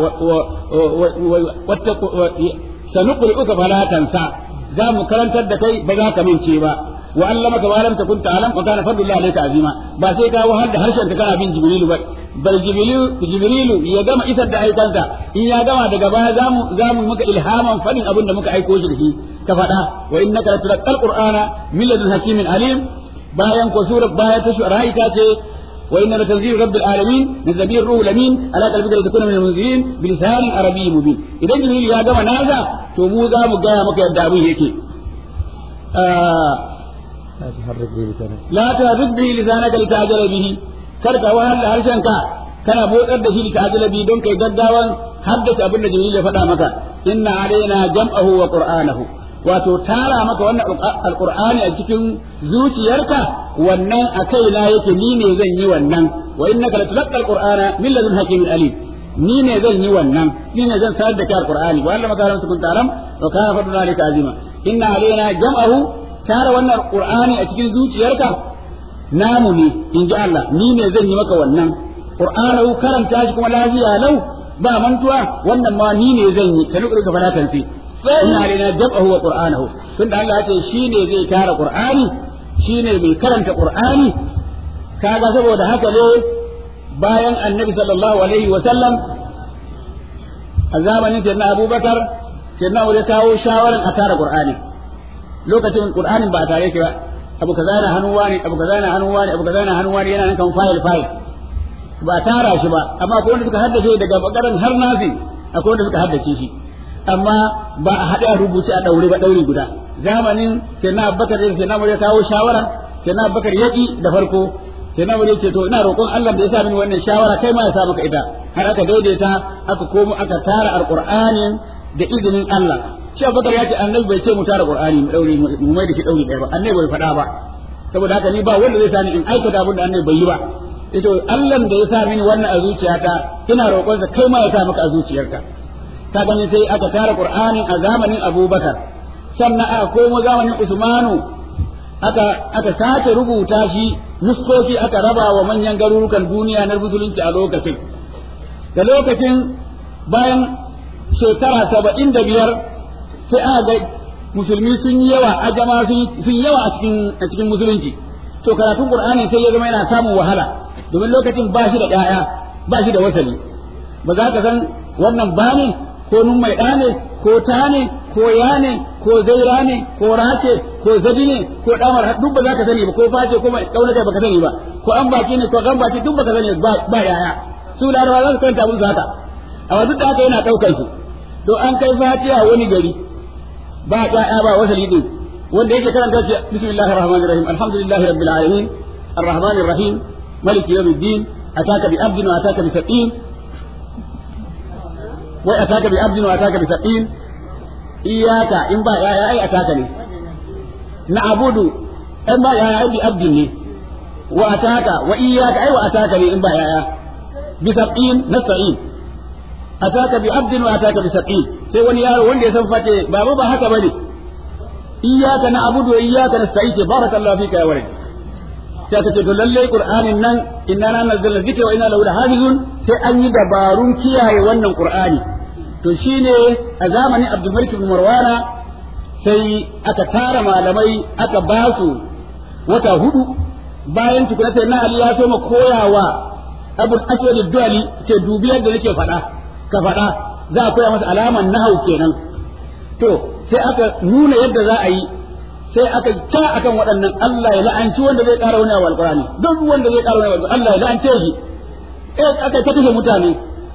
sanuqri'uka fala tansa za mu karantar da kai ba za ka mince ba wa allamaka ma lam takun ta'lam wa kana fadlullahi alayka azima ba sai ka wahar da harshen ka kana bin jibrilu ba bal jibrilu jibrilu ya gama isar da aikansa in ya gama daga baya zamu zamu maka ilhaman fadin abin da muka aiko shi da shi ka faɗa wa innaka latulqal qur'ana min ladun hakimin alim bayan ko sura baya ta shu'ara ita ce wa inna latanzilu rabbil alamin nazabi ruhul amin ala qalbika litakuna min almunzirin bilisan arabiyyin mubin idan jibrilu ya gama naza to mu za mu gaya maka yadda abin yake la tuharrik bihi lisanaka litajala bihi kar ka wahala harshenka kana motsar da shi litajala bihi don kai gaggawan haddace abin da Jibril ya faɗa maka inna alaina jam'ahu wa qur'anahu wato tara maka wannan alqur'ani a cikin zuciyarka wannan a kaina yake ni ne zan yi wannan wa innaka latulqa alqur'ana min ladun hakimin alim ni ne zan yi wannan ni ne zan sanar da kai alqur'ani wa allama kalam tukun taram wa kana fadlu alika azima inna alaina jam'ahu tara wannan alqur'ani a cikin zuciyarka namu ne in ji Allah ni ne zan yi maka wannan qur'anahu karanta shi kuma lafiya lau ba mantuwa wannan ma ni ne zan yi sanu ka fara tansi inna alaina jam'ahu wa qur'anahu tunda Allah ya ce shine zai tara qur'ani shine mai karanta qur'ani kaga saboda haka ne bayan annabi sallallahu alaihi wa sallam a zamanin sayyidina abubakar sayyidina ya kawo shawaran a tara qur'ani lokacin qur'anin ba a tare shi ba abu kaza na hannu wani abu kaza na hannu wani abu kaza na hannu wani yana nan kan file file ba a tara shi ba amma akwai wanda suka haddace daga bakaran har nafi akwai wanda suka haddace shi amma ba a haɗe a rubuce a ɗaure ba ɗauri guda zamanin sai na abubakar sai na ya kawo shawara sai na abubakar yaƙi da farko sai na ce to ina roƙon Allah da ya sa mini wannan shawara kai ma ya sa maka ita har aka daidaita aka komo aka tara alqur'anin da izinin Allah shi abubakar ya ce annabi bai ce mu tara qur'ani mu daure mu mai da shi daure ɗaya ba annabi bai faɗa ba saboda haka ni ba wanda zai sa ni in aikata abin da annabi bai yi ba yace Allah da ya sa mini wannan a zuciyata ina roƙon sa kai ma ya sa maka a zuciyarka ka gani sai aka tara qur'anin a zamanin abubakar sannan aka komo zamanin usmanu aka aka sake rubuta shi nuskoki aka raba wa manyan garurukan duniya na musulunci a lokacin da lokacin bayan shekara saba'in da biyar sai aka ga musulmi sun yi yawa ajama sun yawa a cikin a cikin musulunci to karatun qur'ani sai ya zama yana samun wahala domin lokacin ba shi da ƴaƴa ba shi da wasali ba za ka san wannan ba ne ko nun mai ɗa ne ko ta ne ko ya ne ko zaira ne ko race ko zabi ne ko damar duk ba za ka sani ba ko face ko mai kauna kai baka sani ba ko an baki ne ko kan baki duk baka sani ba ba yaya su larabawa za su kanta musu haka amma duk da haka yana daukar su to an kai fatiha wani gari ba yaya ba wasali din wanda yake karanta shi bismillahir rahmanir rahim alhamdulillahi rabbil alamin arrahmanir rahim maliki yawmiddin ataka bi abdin wa ataka bi saqin wai ataka bi abdin wa ataka bi saqin iyaka in ba yaya ai ataka ne na abudu in ba yaya ai bi abdin ne wa ataka wa iyaka ai wa ataka ne in ba yaya bi saqin nasta'in ataka bi abdin wa ataka bi saqin sai wani yaro wanda ya san fate baba ba haka bane iyaka na abudu wa iyaka nasta'in ce barakallahu fika ya warid sai ka ce to lalle qur'anin nan inna na nazzalna dhikra wa inna lahu lahafizun sai an yi dabarun kiyaye wannan qur'ani to shine a zamanin Abdul Malik ibn Marwana sai aka tara malamai aka ba su wata hudu bayan tukuna sai na Ali ya so ma koyawa Abu Aswad ad-Duali ce dubi yadda nake faɗa ka faɗa za a koya masa alaman nahau kenan to sai aka nuna yadda za a yi sai aka ta akan waɗannan Allah ya la'anci wanda zai ƙara wani abu alƙur'ani duk wanda zai ƙara wani abu Allah ya la'ance shi eh aka ta kashe mutane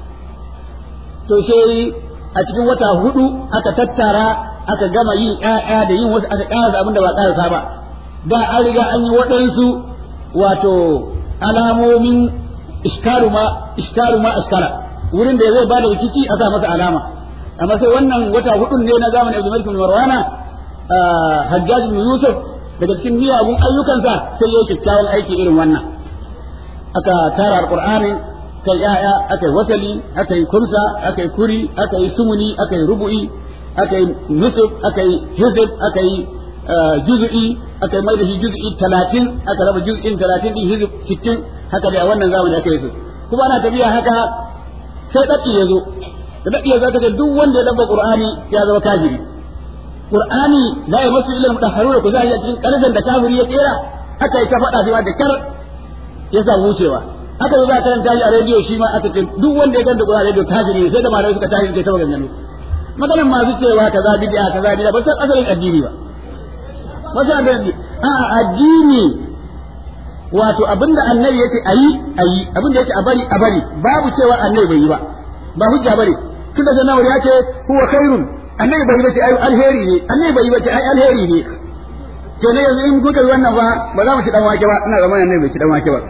to sai a cikin wata hudu aka tattara aka gama yin ƴaƴa da yin wasu aka ƙarasa abin da ba ƙarasa ba da an riga an yi waɗansu wato alamomin iskaru ma iskaru ma askara wurin da zai bada rikici a sa masa alama amma sai wannan wata hudun ne na zamanin Abdul Malik bin Marwana Hajjaj bin Yusuf daga cikin miyagun ayyukansa sai ya yi kyakkyawan aiki irin wannan aka tara alqur'ani kai ya'ya aka yi wasali aka yi kumsa aka yi kuri aka yi sumuni aka yi rubu'i aka yi nusuf aka yi hizib aka yi juz'i aka yi mai da shi juz'i talatin aka raba juz'in talatin din hizib sittin haka dai a wannan zamani aka yi su kuma ana tafiya haka sai daki ya zo da daki ya zo aka ce duk wanda ya dabba qur'ani ya zama kafiri qur'ani la yamassu illa al-mutahharuna ku zai cikin karzan da kafiri ya kera aka yi ta faɗa shi da kar ya samu wucewa aka zo za a karanta shi a rediyo shi ma aka ce duk wanda ya ganta Qur'ani rediyo kafiri ne sai da malamai suka tashi suka ta maganganu maganan masu cewa kaza bid'a kaza bid'a ba san asalin addini ba ba san addini a addini wato abinda annabi yake ayi ayi abinda yake a bari a bari babu cewa annabi bai yi ba ba hujja bane tunda sai nawari ya ce huwa khairun annabi bai yi ba ce ai alheri ne annabi bai yi ba ce ai alheri ne to ne yanzu in kuka yi wannan ba ba za mu ci dan wake ba ina zamanin ne bai ci dan wake ba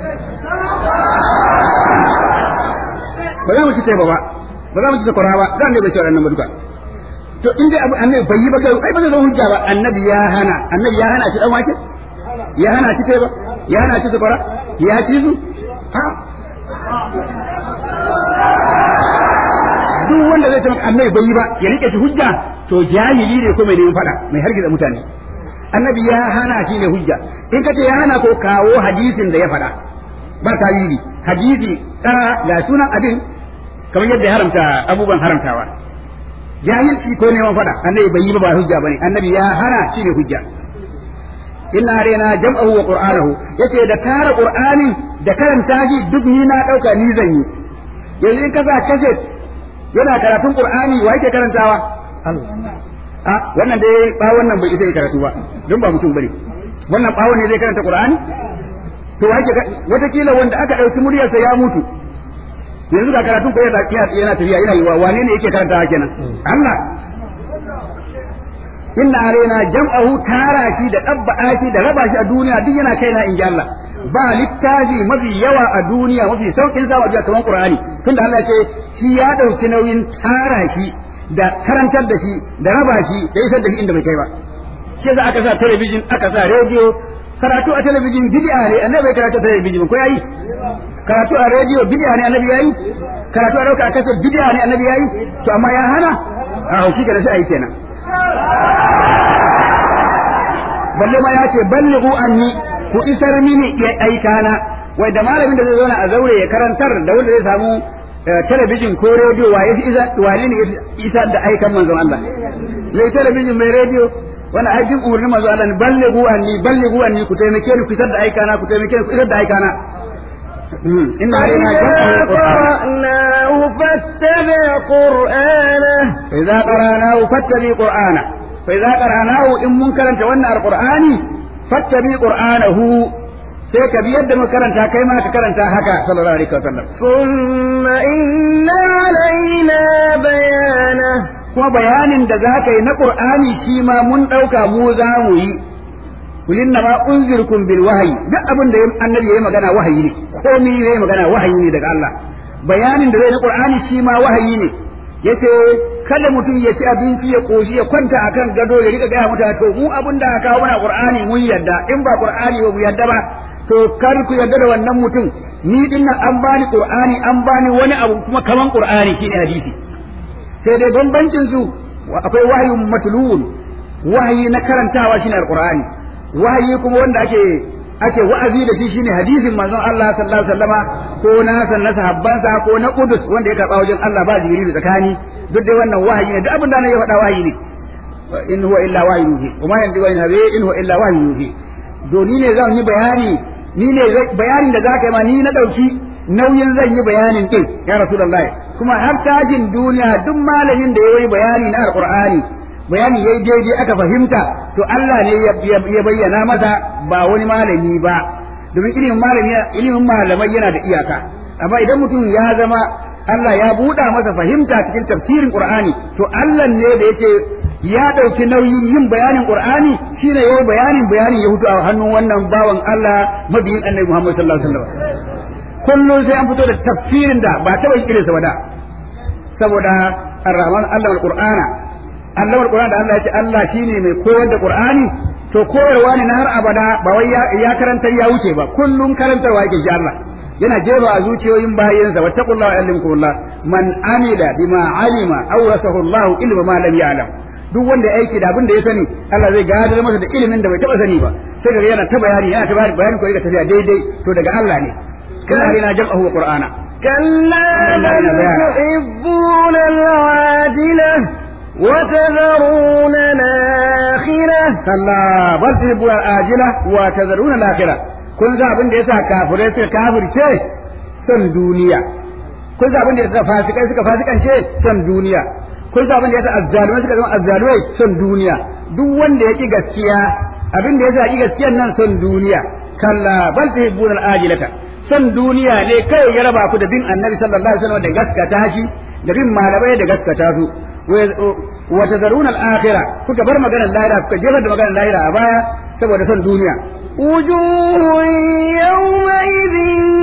ba za mu ci teba ba ba za mu ci sakwara ba zan ne bai ci waɗannan ba duka to in dai abu annabi bai yi ba kai ai ba zai zama hujja ba annabi ya hana annabi ya hana ci dan wake ya hana ci teba ya hana ci sakwara ya ci su ha duk wanda zai ce maka annabi bai yi ba ya rike shi hujja to jahili ne ko mai neman fada mai hargiza mutane annabi ya hana shi ne hujja in ka ce ya hana ko kawo hadisin da ya fada ba tawili hadisi tsara ga sunan abin kamar yadda ya haramta abubuwan haramtawa jahilci ko neman fada annabi bai yi ba ba hujja bane annabi ya hana shi ne hujja inna arena jam'ahu wa qur'anahu yace da tara qur'anin da karanta shi duk ni na dauka ni zan yi yanzu in ka sa kaset yana karatun qur'ani wa yake karantawa Allah a wannan dai ba wannan bai isa karatu ba don ba mutum bane wannan bawon ne zai karanta qur'ani to wa yake watakila wanda aka dauki muryarsa ya mutu yanzu ga karatun ko yana yana tafiya yana yi wa wane ne yake karantawa kenan Allah inna alaina jam'ahu tara shi da dabba'a shi da raba shi a duniya duk yana kaina in ji Allah ba littafi mafi yawa a duniya mafi saukin sa wajen kamar Qur'ani tunda Allah ce shi ya dauki nauyin tara shi da karantar da shi da raba shi da isar da shi inda bai kai ba shi za aka sa talabijin aka sa rediyo karatu a talabijin bid'a ne annabi bai karatu a talabijin ko yayi karatu a rediyo bid'a ne annabi yayi karatu a dauka a kasar bid'a ne annabi yayi to amma ya hana a hauki ga sai ayi kenan balle ma ya ce ballighu anni ku isar mini ya aikana wai da malamin da zai zauna a zaure ya karantar da wanda zai samu talabijin ko rediyo wa ya isa wani ne isa da aikan manzon Allah mai talabijin mai rediyo wani aikin umarni manzon Allah ne ballighu anni ballighu anni ku taimake ni ku isar da aikana ku taimake ni ku isar da aikana إن علينا قرأناه فاتبع قرآنه فإذا قرأناه فاتبع قرآنه فإذا قرأناه إن منكرا تولى القرآن فاتبع قرآنه sai ka bi yadda muka karanta kai ma ka karanta haka sallallahu alaihi wasallam thumma inna alaina bayana kuma bayanin da zaka yi na qur'ani shi ma mun dauka mu za mu yi kulinna ma unzirkum bil wahyi duk abin da annabi yayi magana wahayi ne komai yayi magana wahayi ne daga Allah bayanin da zai na qur'ani shi ma wahayi ne yace kada mutum ya ci abinci ya koshi ya kwanta akan gado ya rika gaya mutane to mu abin da aka kawo mana qur'ani mun yadda in ba qur'ani ba mu yadda ba to kar ku yadda da wannan mutum ni din nan an bani qur'ani an bani wani abu kuma kaman qur'ani shine hadisi sai dai bambancin su akwai wahayin matlun wahayi na karantawa shine alqur'ani wahayi kuma wanda ake ake wa'azi da shi shine hadisin manzon Allah sallallahu alaihi wasallama ko na san na sahabbansa ko na Qudus wanda ya karba wajen Allah ba jibril tsakani duk dai wannan wahayi ne duk abin da ya faɗa wahayi ne in huwa illa wahyu yuhi wa ma yanzu wani habi in huwa illa wahyu yuhi do ni ne zan yi bayani ni ne bayanin da zaka yi ma ni na dauki nauyin zan yi bayanin din ya rasulullahi kuma har tajin duniya duk malamin da ya yi bayani na alqur'ani bayani yayi daidai aka fahimta to Allah ne ya bayyana masa ba wani malami ba domin ilimin malami ilimin malamai yana da iyaka amma idan mutum ya zama Allah ya buɗa masa fahimta cikin tafsirin Qur'ani to Allah ne da yake ya ɗauki nauyin yin bayanin Qur'ani shine yayi bayanin bayanin ya hutu a hannun wannan bawan Allah mabiyin Annabi Muhammad sallallahu alaihi wasallam kullum sai an fito da tafsirin da ba taɓa yin irinsa ba da saboda ar-rahman Allah al-Qur'ana Allah al-Qur'an da Allah ya ce Allah shine mai koyar da Qur'ani to koyarwa ne na har abada ba wai ya karantar ya wuce ba kullum karantarwa yake shi Allah yana jefa a zuciyoyin bayansa wattaqullaha wa yu'allimukumullah man amila bima alima awrasahu Allah ilma ma lam ya'lam duk wanda ya aiki da abin da ya sani Allah zai gadar masa da ilimin da bai taba sani ba sai kaga yana ta bayani yana ta bayani bayani ko yana tafiya daidai to daga Allah ne kana rina jam'ahu wa qur'ana كلا بل تحبون العاجلة وتذرون الآخرة كلا بل تحبون الآجلة وتذرون الآخرة kun ga abin da yasa kafirai suka kafirce son duniya kun ga abin da yasa fasikai suka fasikance son duniya kun ga abin da yasa azzalumai suka zama azzalumai son duniya duk wanda ya ki gaskiya abin da yasa ki gaskiyan nan son duniya kalla bal tuhibbuna al-ajilata son duniya ne kai ya raba ku da bin annabi sallallahu alaihi wasallam da gaskata shi da bin malamai da gaskata su wa tadruna al-akhirah kuka bar maganar lahira kuka jefar da maganar lahira a baya saboda son duniya وجوه يومئذ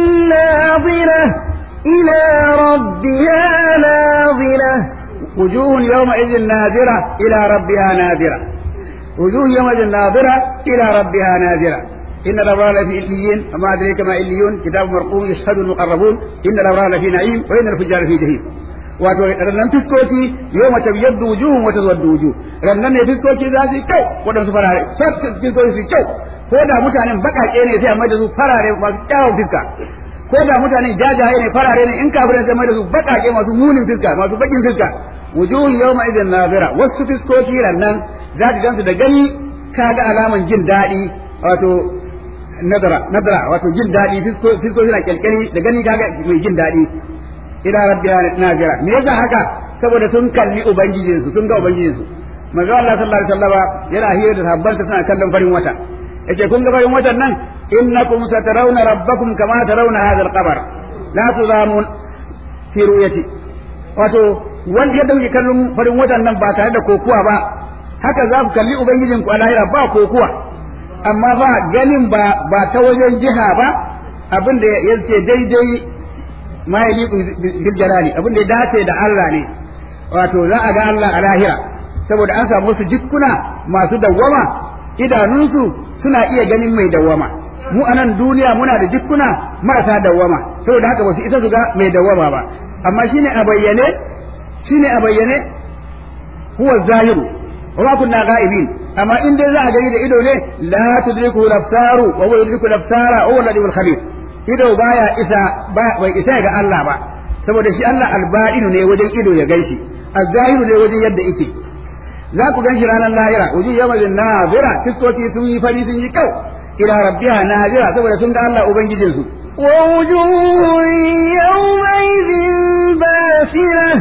ناظرة إلى ربها ناظرة وجوه يومئذ ناظرة إلى ربها ناظرة وجوه يومئذ ناظرة إلى ربها ناظرة إن الأبرار لفي إليين وما أدريك ما إليون كتاب مرقوم يشهد المقربون إن الأبرار لفي نعيم وإن الفجار في جحيم wato rannan fiskoki yau mace yadda wujuhun wata zuwa wujuh rannan ne fiskoki za su yi kyau waɗansu farare fiskoki su yi kyau ko da mutanen baƙaƙe ne sai a mai da su farare masu kyawun fiska ko da mutanen jajaye ne farare ne in kafirai sai mai da su baƙaƙe masu munin fiska masu baƙin fiska wujuhun yawma idin nazira wasu fiskoki rannan za ka gansu da gani kaga alaman jin daɗi wato nadara nadara wato jin daɗi fiskoki na kyalkyali da gani kaga mai jin daɗi ila rabbiya nazira me yasa haka saboda sun kalli ubangijinsu sun ga ubangijinsu manzo Allah sallallahu alaihi wasallam yana hira da sahabbansa suna kallon farin wata yace kun ga farin watan nan innakum satarawna rabbakum kama tarawna hadha al-qamar la tuzamun fi ru'yati wato wanda ya dauki kallon farin watan nan ba tare da kokuwa ba haka za ku kalli ubangijin ku a lahira ba kokuwa amma ba ganin ba ba ta wajen jiha ba abin da yace daidai ma ya bil jalali abin da ya dace da Allah ne wato za a ga Allah a lahira saboda an samu su jikkuna masu dawwama idanunsu suna iya ganin mai dawwama mu a nan duniya muna da jikkuna marasa dawwama saboda haka ba su isa su ga mai dawwama ba amma shine a bayyane shine a bayyane huwa zahiru wa ma kunna ghaibin amma in dai za a gani da ido ne la tudriku al-absaru wa huwa yudriku al-absara wa huwa al khabir ido baya isa bai isa ga Allah ba saboda shi Allah alba'inu ne wajen ido ya ganshi az-zahiru ne wajen yadda yake za ku ganshi ranar lahira wujuh yawmin nazira fiskoki sun yi fari sun yi kyau ila rabbiha nazira saboda sun ga Allah ubangijin su ووجوه يومئذ باسرة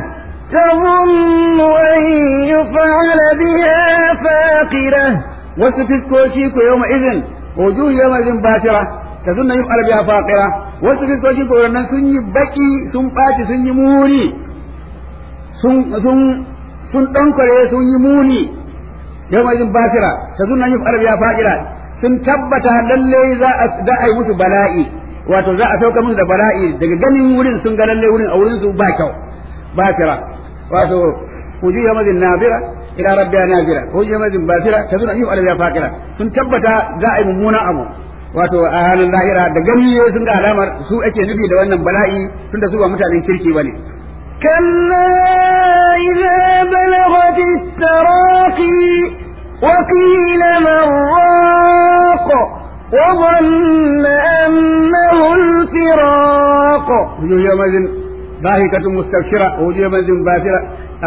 تظن أن يفعل بها فاقرة wasu fiskoki ku yawma idin wujuh yawma idin basira tazunna yuf'al biha faqira wasu fiskoki ko nan sun yi baki sun ɓaci sun yi muni sun sun sun ɗankare sun yi muni yau mai jin basira ta zuna yin arabiya fa'ira sun tabbata lalle za a yi musu bala'i wato za a sauka musu da bala'i daga ganin wurin sun ga lalle wurin a wurin su ba kyau basira wato kuji yau mazin nabira ila rabbiya nabira kuji yau mazin basira ta zuna yin arabiya fa'ira sun tabbata za a yi mummunan abu wato a halin lahira da gani sun ga alamar su ake nufi da wannan bala'i tunda su ba mutanen kirki bane كلا إذا بلغت التراقي وقيل من راق وظن أنه الفراق وجوه يومئذ ضاحكة مستبشرة ووجوه يومئذ باسرة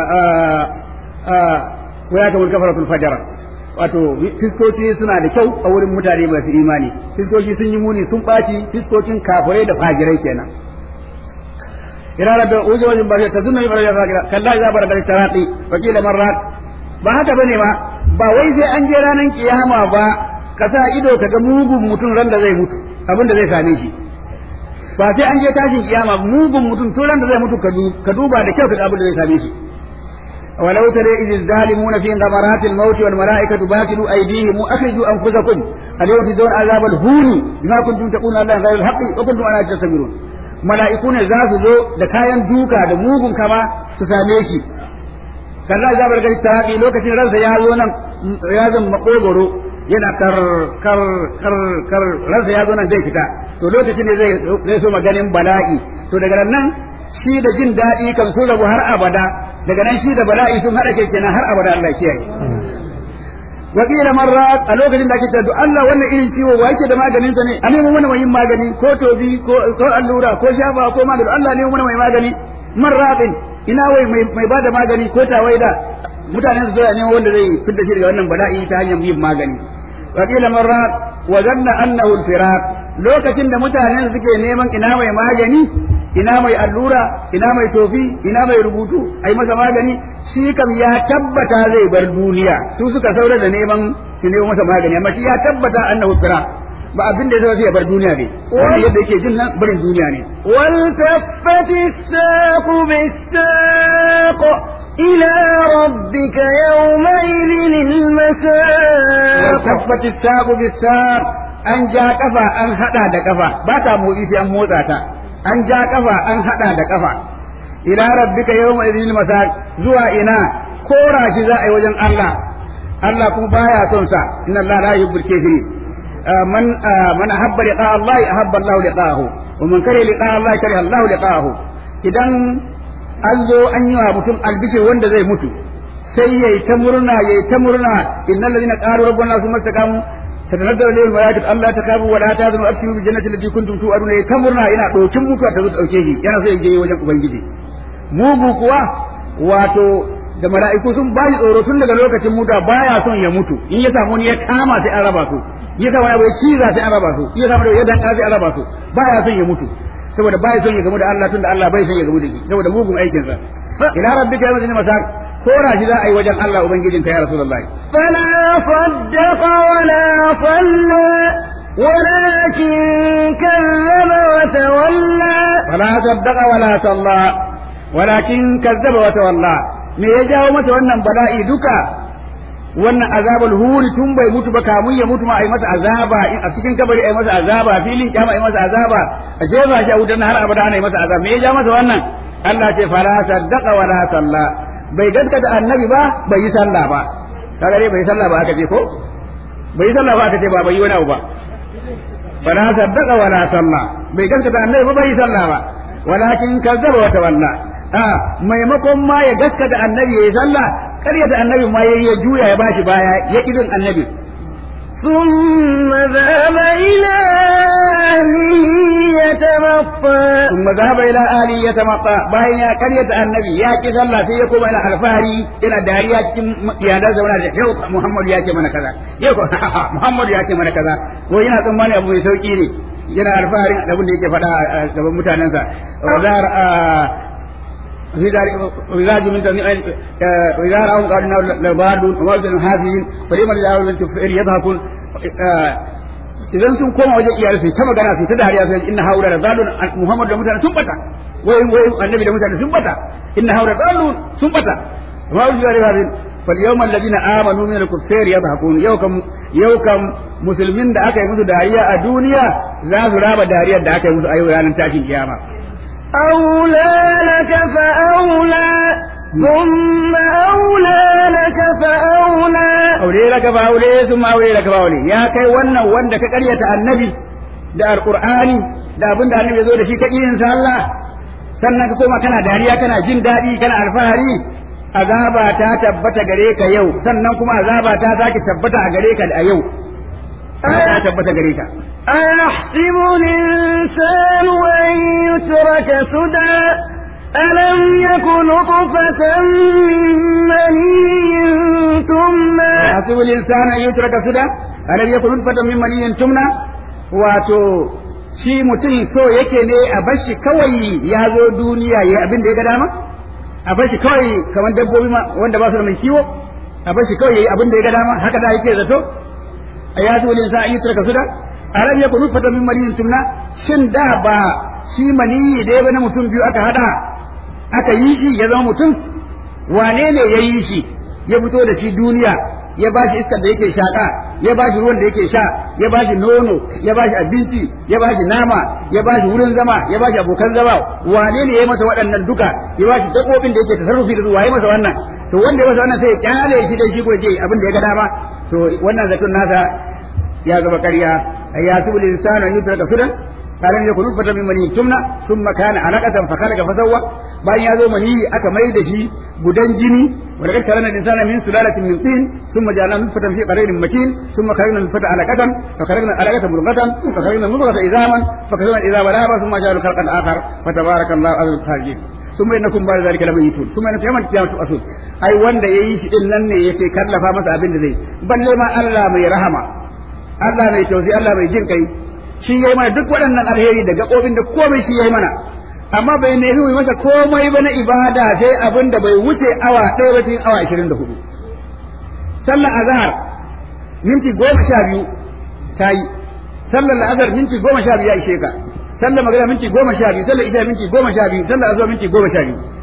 وياكم الكفرة الفجرة wato fiskoki suna da kyau a wurin mutane masu imani fiskoki sun yi muni sun ɓaci fiskokin kafirai da fajirai kenan ila rabbi uji wajen ba ta zunna yubara ya fakira kalla ya bar gari tarati wa kila marrat ba haka bane ba ba wai sai an je ranar kiyama ba ka sa ido ka ga mugun mutum ran da zai mutu abin da zai same shi ba sai an je tashin kiyama mugun mutum to ran da zai mutu ka duba da kyau ka ga abin da zai same shi ولو ترى إذ الظالمون في غمرات الموت والملائكة باسلوا أيديهم أخرجوا أنفسكم اليوم تجزون عذاب الهون بما كنتم تقولون الله غير الحق وكنتم على تستكبرون mala'iku ne za su zo da kayan duka da mugun kama su same shi kalla za bar gari tarabi lokacin ransa ya zo nan ya zan makogoro yana kar kar kar kar ransa ya zo nan zai fita to lokacin ne zai zai so maganin bala'i to daga nan shi da jin daɗi kan so rabu har abada daga nan shi da bala'i sun haɗa ke kenan har abada Allah kiyaye wakila marra a lokacin da ake cewa to Allah wannan irin ciwo wa yake da maganin sa ne a nemo mana mai magani ko tobi ko ko allura ko shafa ko magani Allah ne mana mai magani marratin ina wai mai mai bada magani ko tawaida mutanen su zuwa neman wanda zai fitar shi daga wannan bala'i ta hanyar yin magani wakila marra wa zanna annahu al-firaq lokacin da mutanen suke neman ina mai magani ina mai allura ina mai tofi ina mai rubutu ai masa magani shi kam ya tabbata zai bar duniya su suka saura da neman su nemo masa magani amma shi ya tabbata annahu fira ba abin da zai ya bar duniya ne wanda yadda yake jin nan barin duniya ne والتفت الساق بالساق إلى ربك يومئذ المساق وكفت الساق بالساق an ja kafa an hada da kafa ba ta motsi sai an motsa ta an ja kafa an hada da kafa ila rabbika yawma idhil masaq zuwa ina kora shi za a yi wajen Allah Allah kuma baya son sa inna Allah la yuhibbul kafirin man man ahabba liqa Allah ahabba Allah liqahu wa man kariha liqa Allah kariha Allah liqahu idan an zo an yi wa mutum albishir wanda zai mutu sai yayi ta murna yayi ta murna innal ladina qalu rabbana summa istaqamu تتنزل عليهم الملائكة ألا تخافوا ولا تحزنوا أبشروا بالجنة التي كنتم توعدون كمرنا إلى دوكين mutuwa ta zo dauke shi yana so ya je wajen ubangiji mugu kuwa wato da mala'iku sun ba shi tsoro tun daga lokacin mutuwa baya son ya mutu in ya samu ni ya kama sai an raba su ya samu ya bai ciza sai an raba su ya samu da ya danka sai an raba su baya son ya mutu saboda baya son ya gamu da Allah tunda Allah bai son ya gamu da shi saboda mugun aikin sa ila rabbika yawma idhin masak kora shi za a yi wajen Allah ubangijinka ya rasulullahi فلا صدق ولا صلى ولكن كذب وتولى فلا صدق ولا صلى ولكن كذب وتولى me ya jawo masa wannan bala'i duka wannan azabul huri tun bai mutu ba kamun ya mutu ma ai masa azaba a cikin kabari ai masa azaba filin kyama ai masa azaba a jefa shi a wutar har abada ana yi masa azaba me ya ja masa wannan Allah ce fala saddaqa wala salla bai gaskata annabi ba bai yi sallah ba kaga dai bai yi sallah ba aka ce ko bai yi sallah ba aka ce ba bai yi wani abu ba fala saddaqa wala salla bai gaskata annabi ba bai yi sallah ba walakin kazzaba wa tawalla a maimakon ma ya gaskata annabi yayi sallah ƙaryata annabi ma yayi ya juya ya bashi baya ya kidin annabi ثم ذهب إلى أهله يتمطى ثم ذهب إلى آله يتمطى باين يا قرية النبي يا كي صلى في يقوم إلى الفاري إلى داريا يا دا زونا يو محمد يا كي من كذا يو محمد يا كي من كذا وين tsammani abu mai sauki ne yana alfaharin abin da yake faɗa a gaban mutanensa wazar وإذا من وإذا رأوا قالوا إنه لضالون وما يزن هذه فلما جاءوا من كفر يضحكون idan sun koma wajen iyali sai ta magana sai ta dariya sai inna haula da zalun Muhammad da mutane sun bata wai wai annabi da mutane sun bata inna haula zalun sun bata ma wuce da hadin fal yawma alladhina amanu min al-kuffar yadhakun yau kam yau kam musulmin da aka yi musu dariya a duniya za su raba dariyar da aka yi musu a yau ranar tashin kiyama أولى لك فأولى ثم أولى لك فأولى aure laka ba aure sun ma aure laka ba aure ya kai wannan wanda ka karyata annabi da alqur'ani da abin da annabi ya zo da shi ka yin sallah sannan ka koma kana dariya kana jin daɗi kana alfahari azaba ta tabbata gare ka yau sannan kuma azaba ta sake tabbata a gare ka a yau ta tabbata gare ka أيحسب الإنسان أن يترك سدى ألم يك نطفة من مني ثم يحسب الإنسان أن يترك سدى ألم يكن نطفة من مني تمنى wato shi mutum so yake ne a bashi kawai ya zo duniya ya abin da ya ga dama a bashi kawai kamar dabbobi ma wanda ba su da mai kiwo a bashi kawai ya yi abin da ya ga dama haka da yake zato a ya zo ne sa an yi turka suda alam ya kunu fata min maniyin tumna shin da ba shi maniyi da ya na mutum biyu aka hada aka yi shi ya zama mutum wane ne ya yi shi ya fito da shi duniya ya ba shi iskar da yake shaƙa ya ba shi ruwan da yake sha ya ba shi nono ya ba shi abinci ya ba shi nama ya ba shi wurin zama ya ba shi abokan zama wane ne ya masa waɗannan duka ya ba shi dabbobin da yake tasarrufi da su waye masa wannan to wanda ya masa wannan sai ya kyale shi dai shi ko je abin da ya ga dama to wannan zaton nasa ya zama ƙarya ya su bil insanu an yutraka sudan kalan yakun nutfatan min mani tumna thumma kana alaqatan fa khalaqa fa sawwa bayan ya zo mani aka mai da shi gudan jini wa laqad karana insana min sulalatin min tin thumma ja'alna nutfatan fi qararin makin thumma khalaqna nutfata alaqatan fa khalaqna alaqatan mudghatan fa khalaqna mudghata izaman fa khalaqna izama laba thumma ja'alna khalqan akhar fa tabarakallahu azizul khaliqin thumma innakum ba'da dhalika lamayitun thumma innakum yawmal qiyamati asul ai wanda yayi shi din nan ne yake kallafa masa abin da zai balle ma Allah mai rahama Allah mai tausayi Allah mai jin kai shi yayi mana duk waɗannan alheri da gaɓoɓin da komai shi yayi mana amma bai nemi mu masa komai ba na ibada sai abin da bai wuce awa ɗaya ba cikin awa ashirin da hudu sallar azhar minti goma sha biyu ta yi sallar la'azar minti goma sha biyu ya ishe ka sallar magana minti goma sha biyu sallar isha minti goma sha biyu sallar azuwa minti goma sha biyu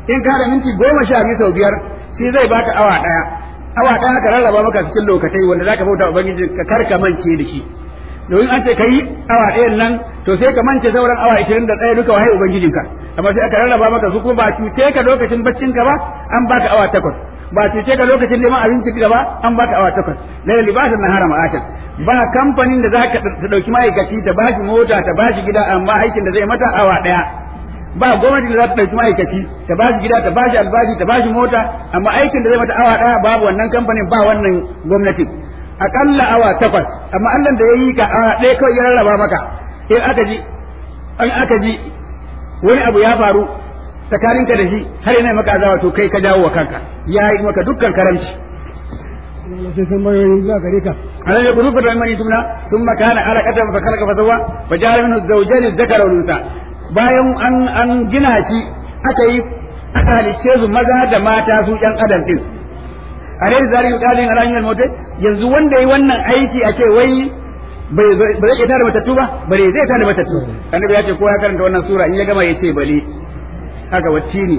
in ka da minti goma sha biyu sau biyar shi zai baka awa ɗaya awa ɗaya ka rarraba maka cikin lokatai wanda zaka bauta ubangiji ka karka mance da shi domin an ce ka yi awa ɗayan nan to sai ka mance sauran awa ishirin da ɗaya duka wahai ubangijinka amma sai aka rarraba maka su kuma ba cuce ka lokacin baccinka ba an baka awa takwas ba cuce ka lokacin neman abinci ka ba an baka awa takwas laila libasan nahara ma'ashan ba kamfanin da za ka ta ɗauki ma'aikaci ta bashi mota ta bashi gida amma aikin da zai mata awa ɗaya ba gwamnati da za ta ɗauki ma'aikaci ta bashi gida ta bashi albashi ta bashi mota amma aikin da zai mata awa ɗaya babu wannan kamfanin ba wannan gwamnati akalla awa takwas amma Allah da ya yi ka awa ɗaya kawai ya rarraba maka in aka ji an aka ji wani abu ya faru tsakaninka da shi har yana maka azawa to kai ka jawo wa kanka ya yi maka dukkan karamci sai sun bayoyi zuwa gare ka ألم يكن نطفة من مني تمنى ثم كان علقة فخلق فسوى فجعل منه الزوجين الذكر والأنثى bayan an an gina shi aka yi aka halicce su maza da mata su ɗan adam din a rai zari yi ƙalin alayin almotai yanzu wanda yi wannan aiki a ce wai bai zai tada matattu ba bare zai tada matattu annabi ya ce ko ya karanta wannan sura in ya gama ya ce bale haka wacce ne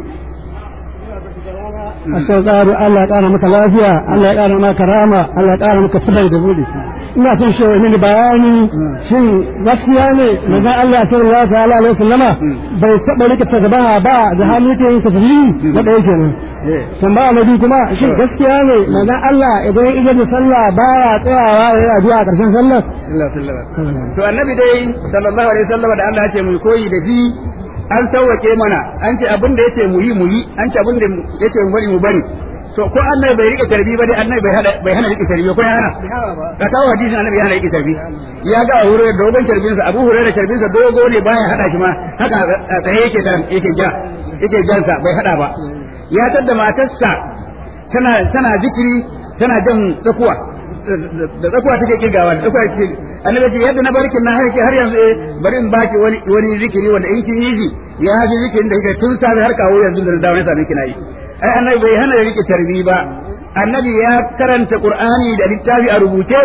a sau tsari Allah ya ƙara maka lafiya Allah ya ƙara maka rama Allah ya ƙara maka tsibai da buɗe ina son shi wani mini bayani shin gaskiya ne manzon Allah sallallahu ta'ala alaihi wasallama bai taɓa rika tagabaha ba da hannu yake yin tasbihi na ɗaya kenan tambaya na biyu kuma shin gaskiya ne manzon Allah idan ya da sallah baya tsayawa ya yi addu'a a ƙarshen sallar to annabi dai sallallahu alaihi wasallam da Allah ya ce mu koyi da shi an sauwake mana an ce abin da yace mu yi mu yi an ce abin da yace mu bari mu bari to ko annabi bai rike tarbi ba dai annabi bai hada bai hana rike tarbi ko ya hana ka kawo hadisin annabi ya hana rike tarbi ya ga Abu Hurairah dogon tarbin sa Abu Hurairah tarbin sa dogo ne baya hada shi ma haka a tsaye yake da yake ja yake jansa bai hada ba ya tadda matarsa tana tana zikiri tana jan tsakuwa da tsakuwa take kirgawa da tsakuwa take annabi ce yadda na barkin na har har yanzu eh bari in baki wani wani zikiri wanda in kin yi shi ya fi zikirin da kike tun safe har kawo yanzu da dawo ne sami kina yi ai annabi bai hana rike tarbi ba annabi ya karanta qur'ani da littafi a rubuce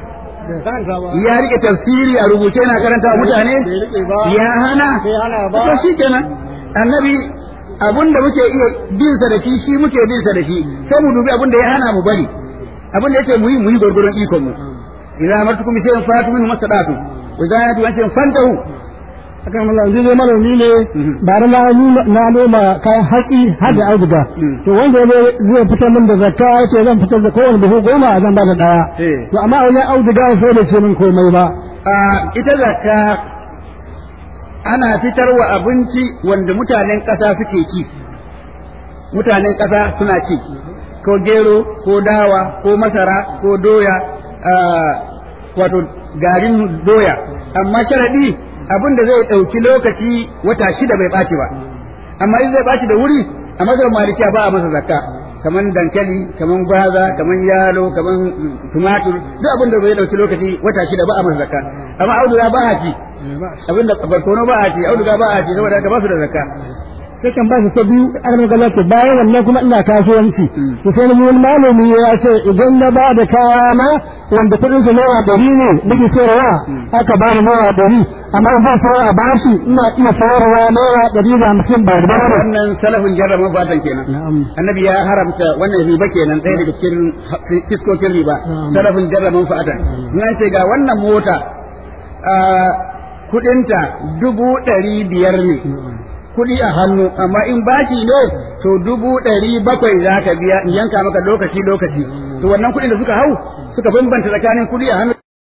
ya rike tafsiri a rubuce na karanta wa mutane ya hana to shi kenan annabi abun da muke iya bin sa da shi shi muke bin sa da shi sai mu dubi abun da ya hana mu bari abin da yake muyi muyi gurgurun ikon mu idan amartukum bi shay'in fatu minhu masadatu wa idan yatu an shay'in fantahu akan Allah zai zai manomi ne ba na na noma kayan hatsi har da auduga to wanda ya zai fitar min da zakka ya ce zan fitar da kowane buhu goma zan ba da daya to amma a wajen auduga sai da ce min komai ba ita zakka ana fitarwa abinci wanda mutanen ƙasa suke ci mutanen ƙasa suna ci ko gero ko dawa ko masara ko doya wato garin doya amma sharaɗi abin da zai ɗauki lokaci wata shida bai ɓaci ba amma in zai ɓaci da wuri a mazan malikiya ba a masa zakka kaman dankali kaman gwaza kaman yalo kaman tumatur duk abin da zai ɗauki lokaci wata shida ba a masa zakka amma auduga ba a ci abin da barkono ba a ci auduga ba a ci saboda haka ba su da zakka sai kan ba su ta biyu an magana ce bayan wannan kuma ina kasuwanci to sai ni wani malami ya ce idan na ba da kaya na wanda kudin su naira ɗari ne nake sayarwa aka ba ni naira ɗari amma in ba sayar a bashi ina iya sayarwa naira ɗari da hamsin ba da ba wannan salafin jarraba fatan kenan annabi ya haramta wannan riba kenan ɗaya daga cikin fiskokin riba salafin jarraba fatan in an ce ga wannan mota kudinta dubu ɗari biyar ne kuɗi a hannu amma in bashi ne to dubu ɗari bakwai za ka biya in yanka maka lokaci lokaci to wannan kuɗin da suka hau suka bambanta tsakanin kuɗi a hannu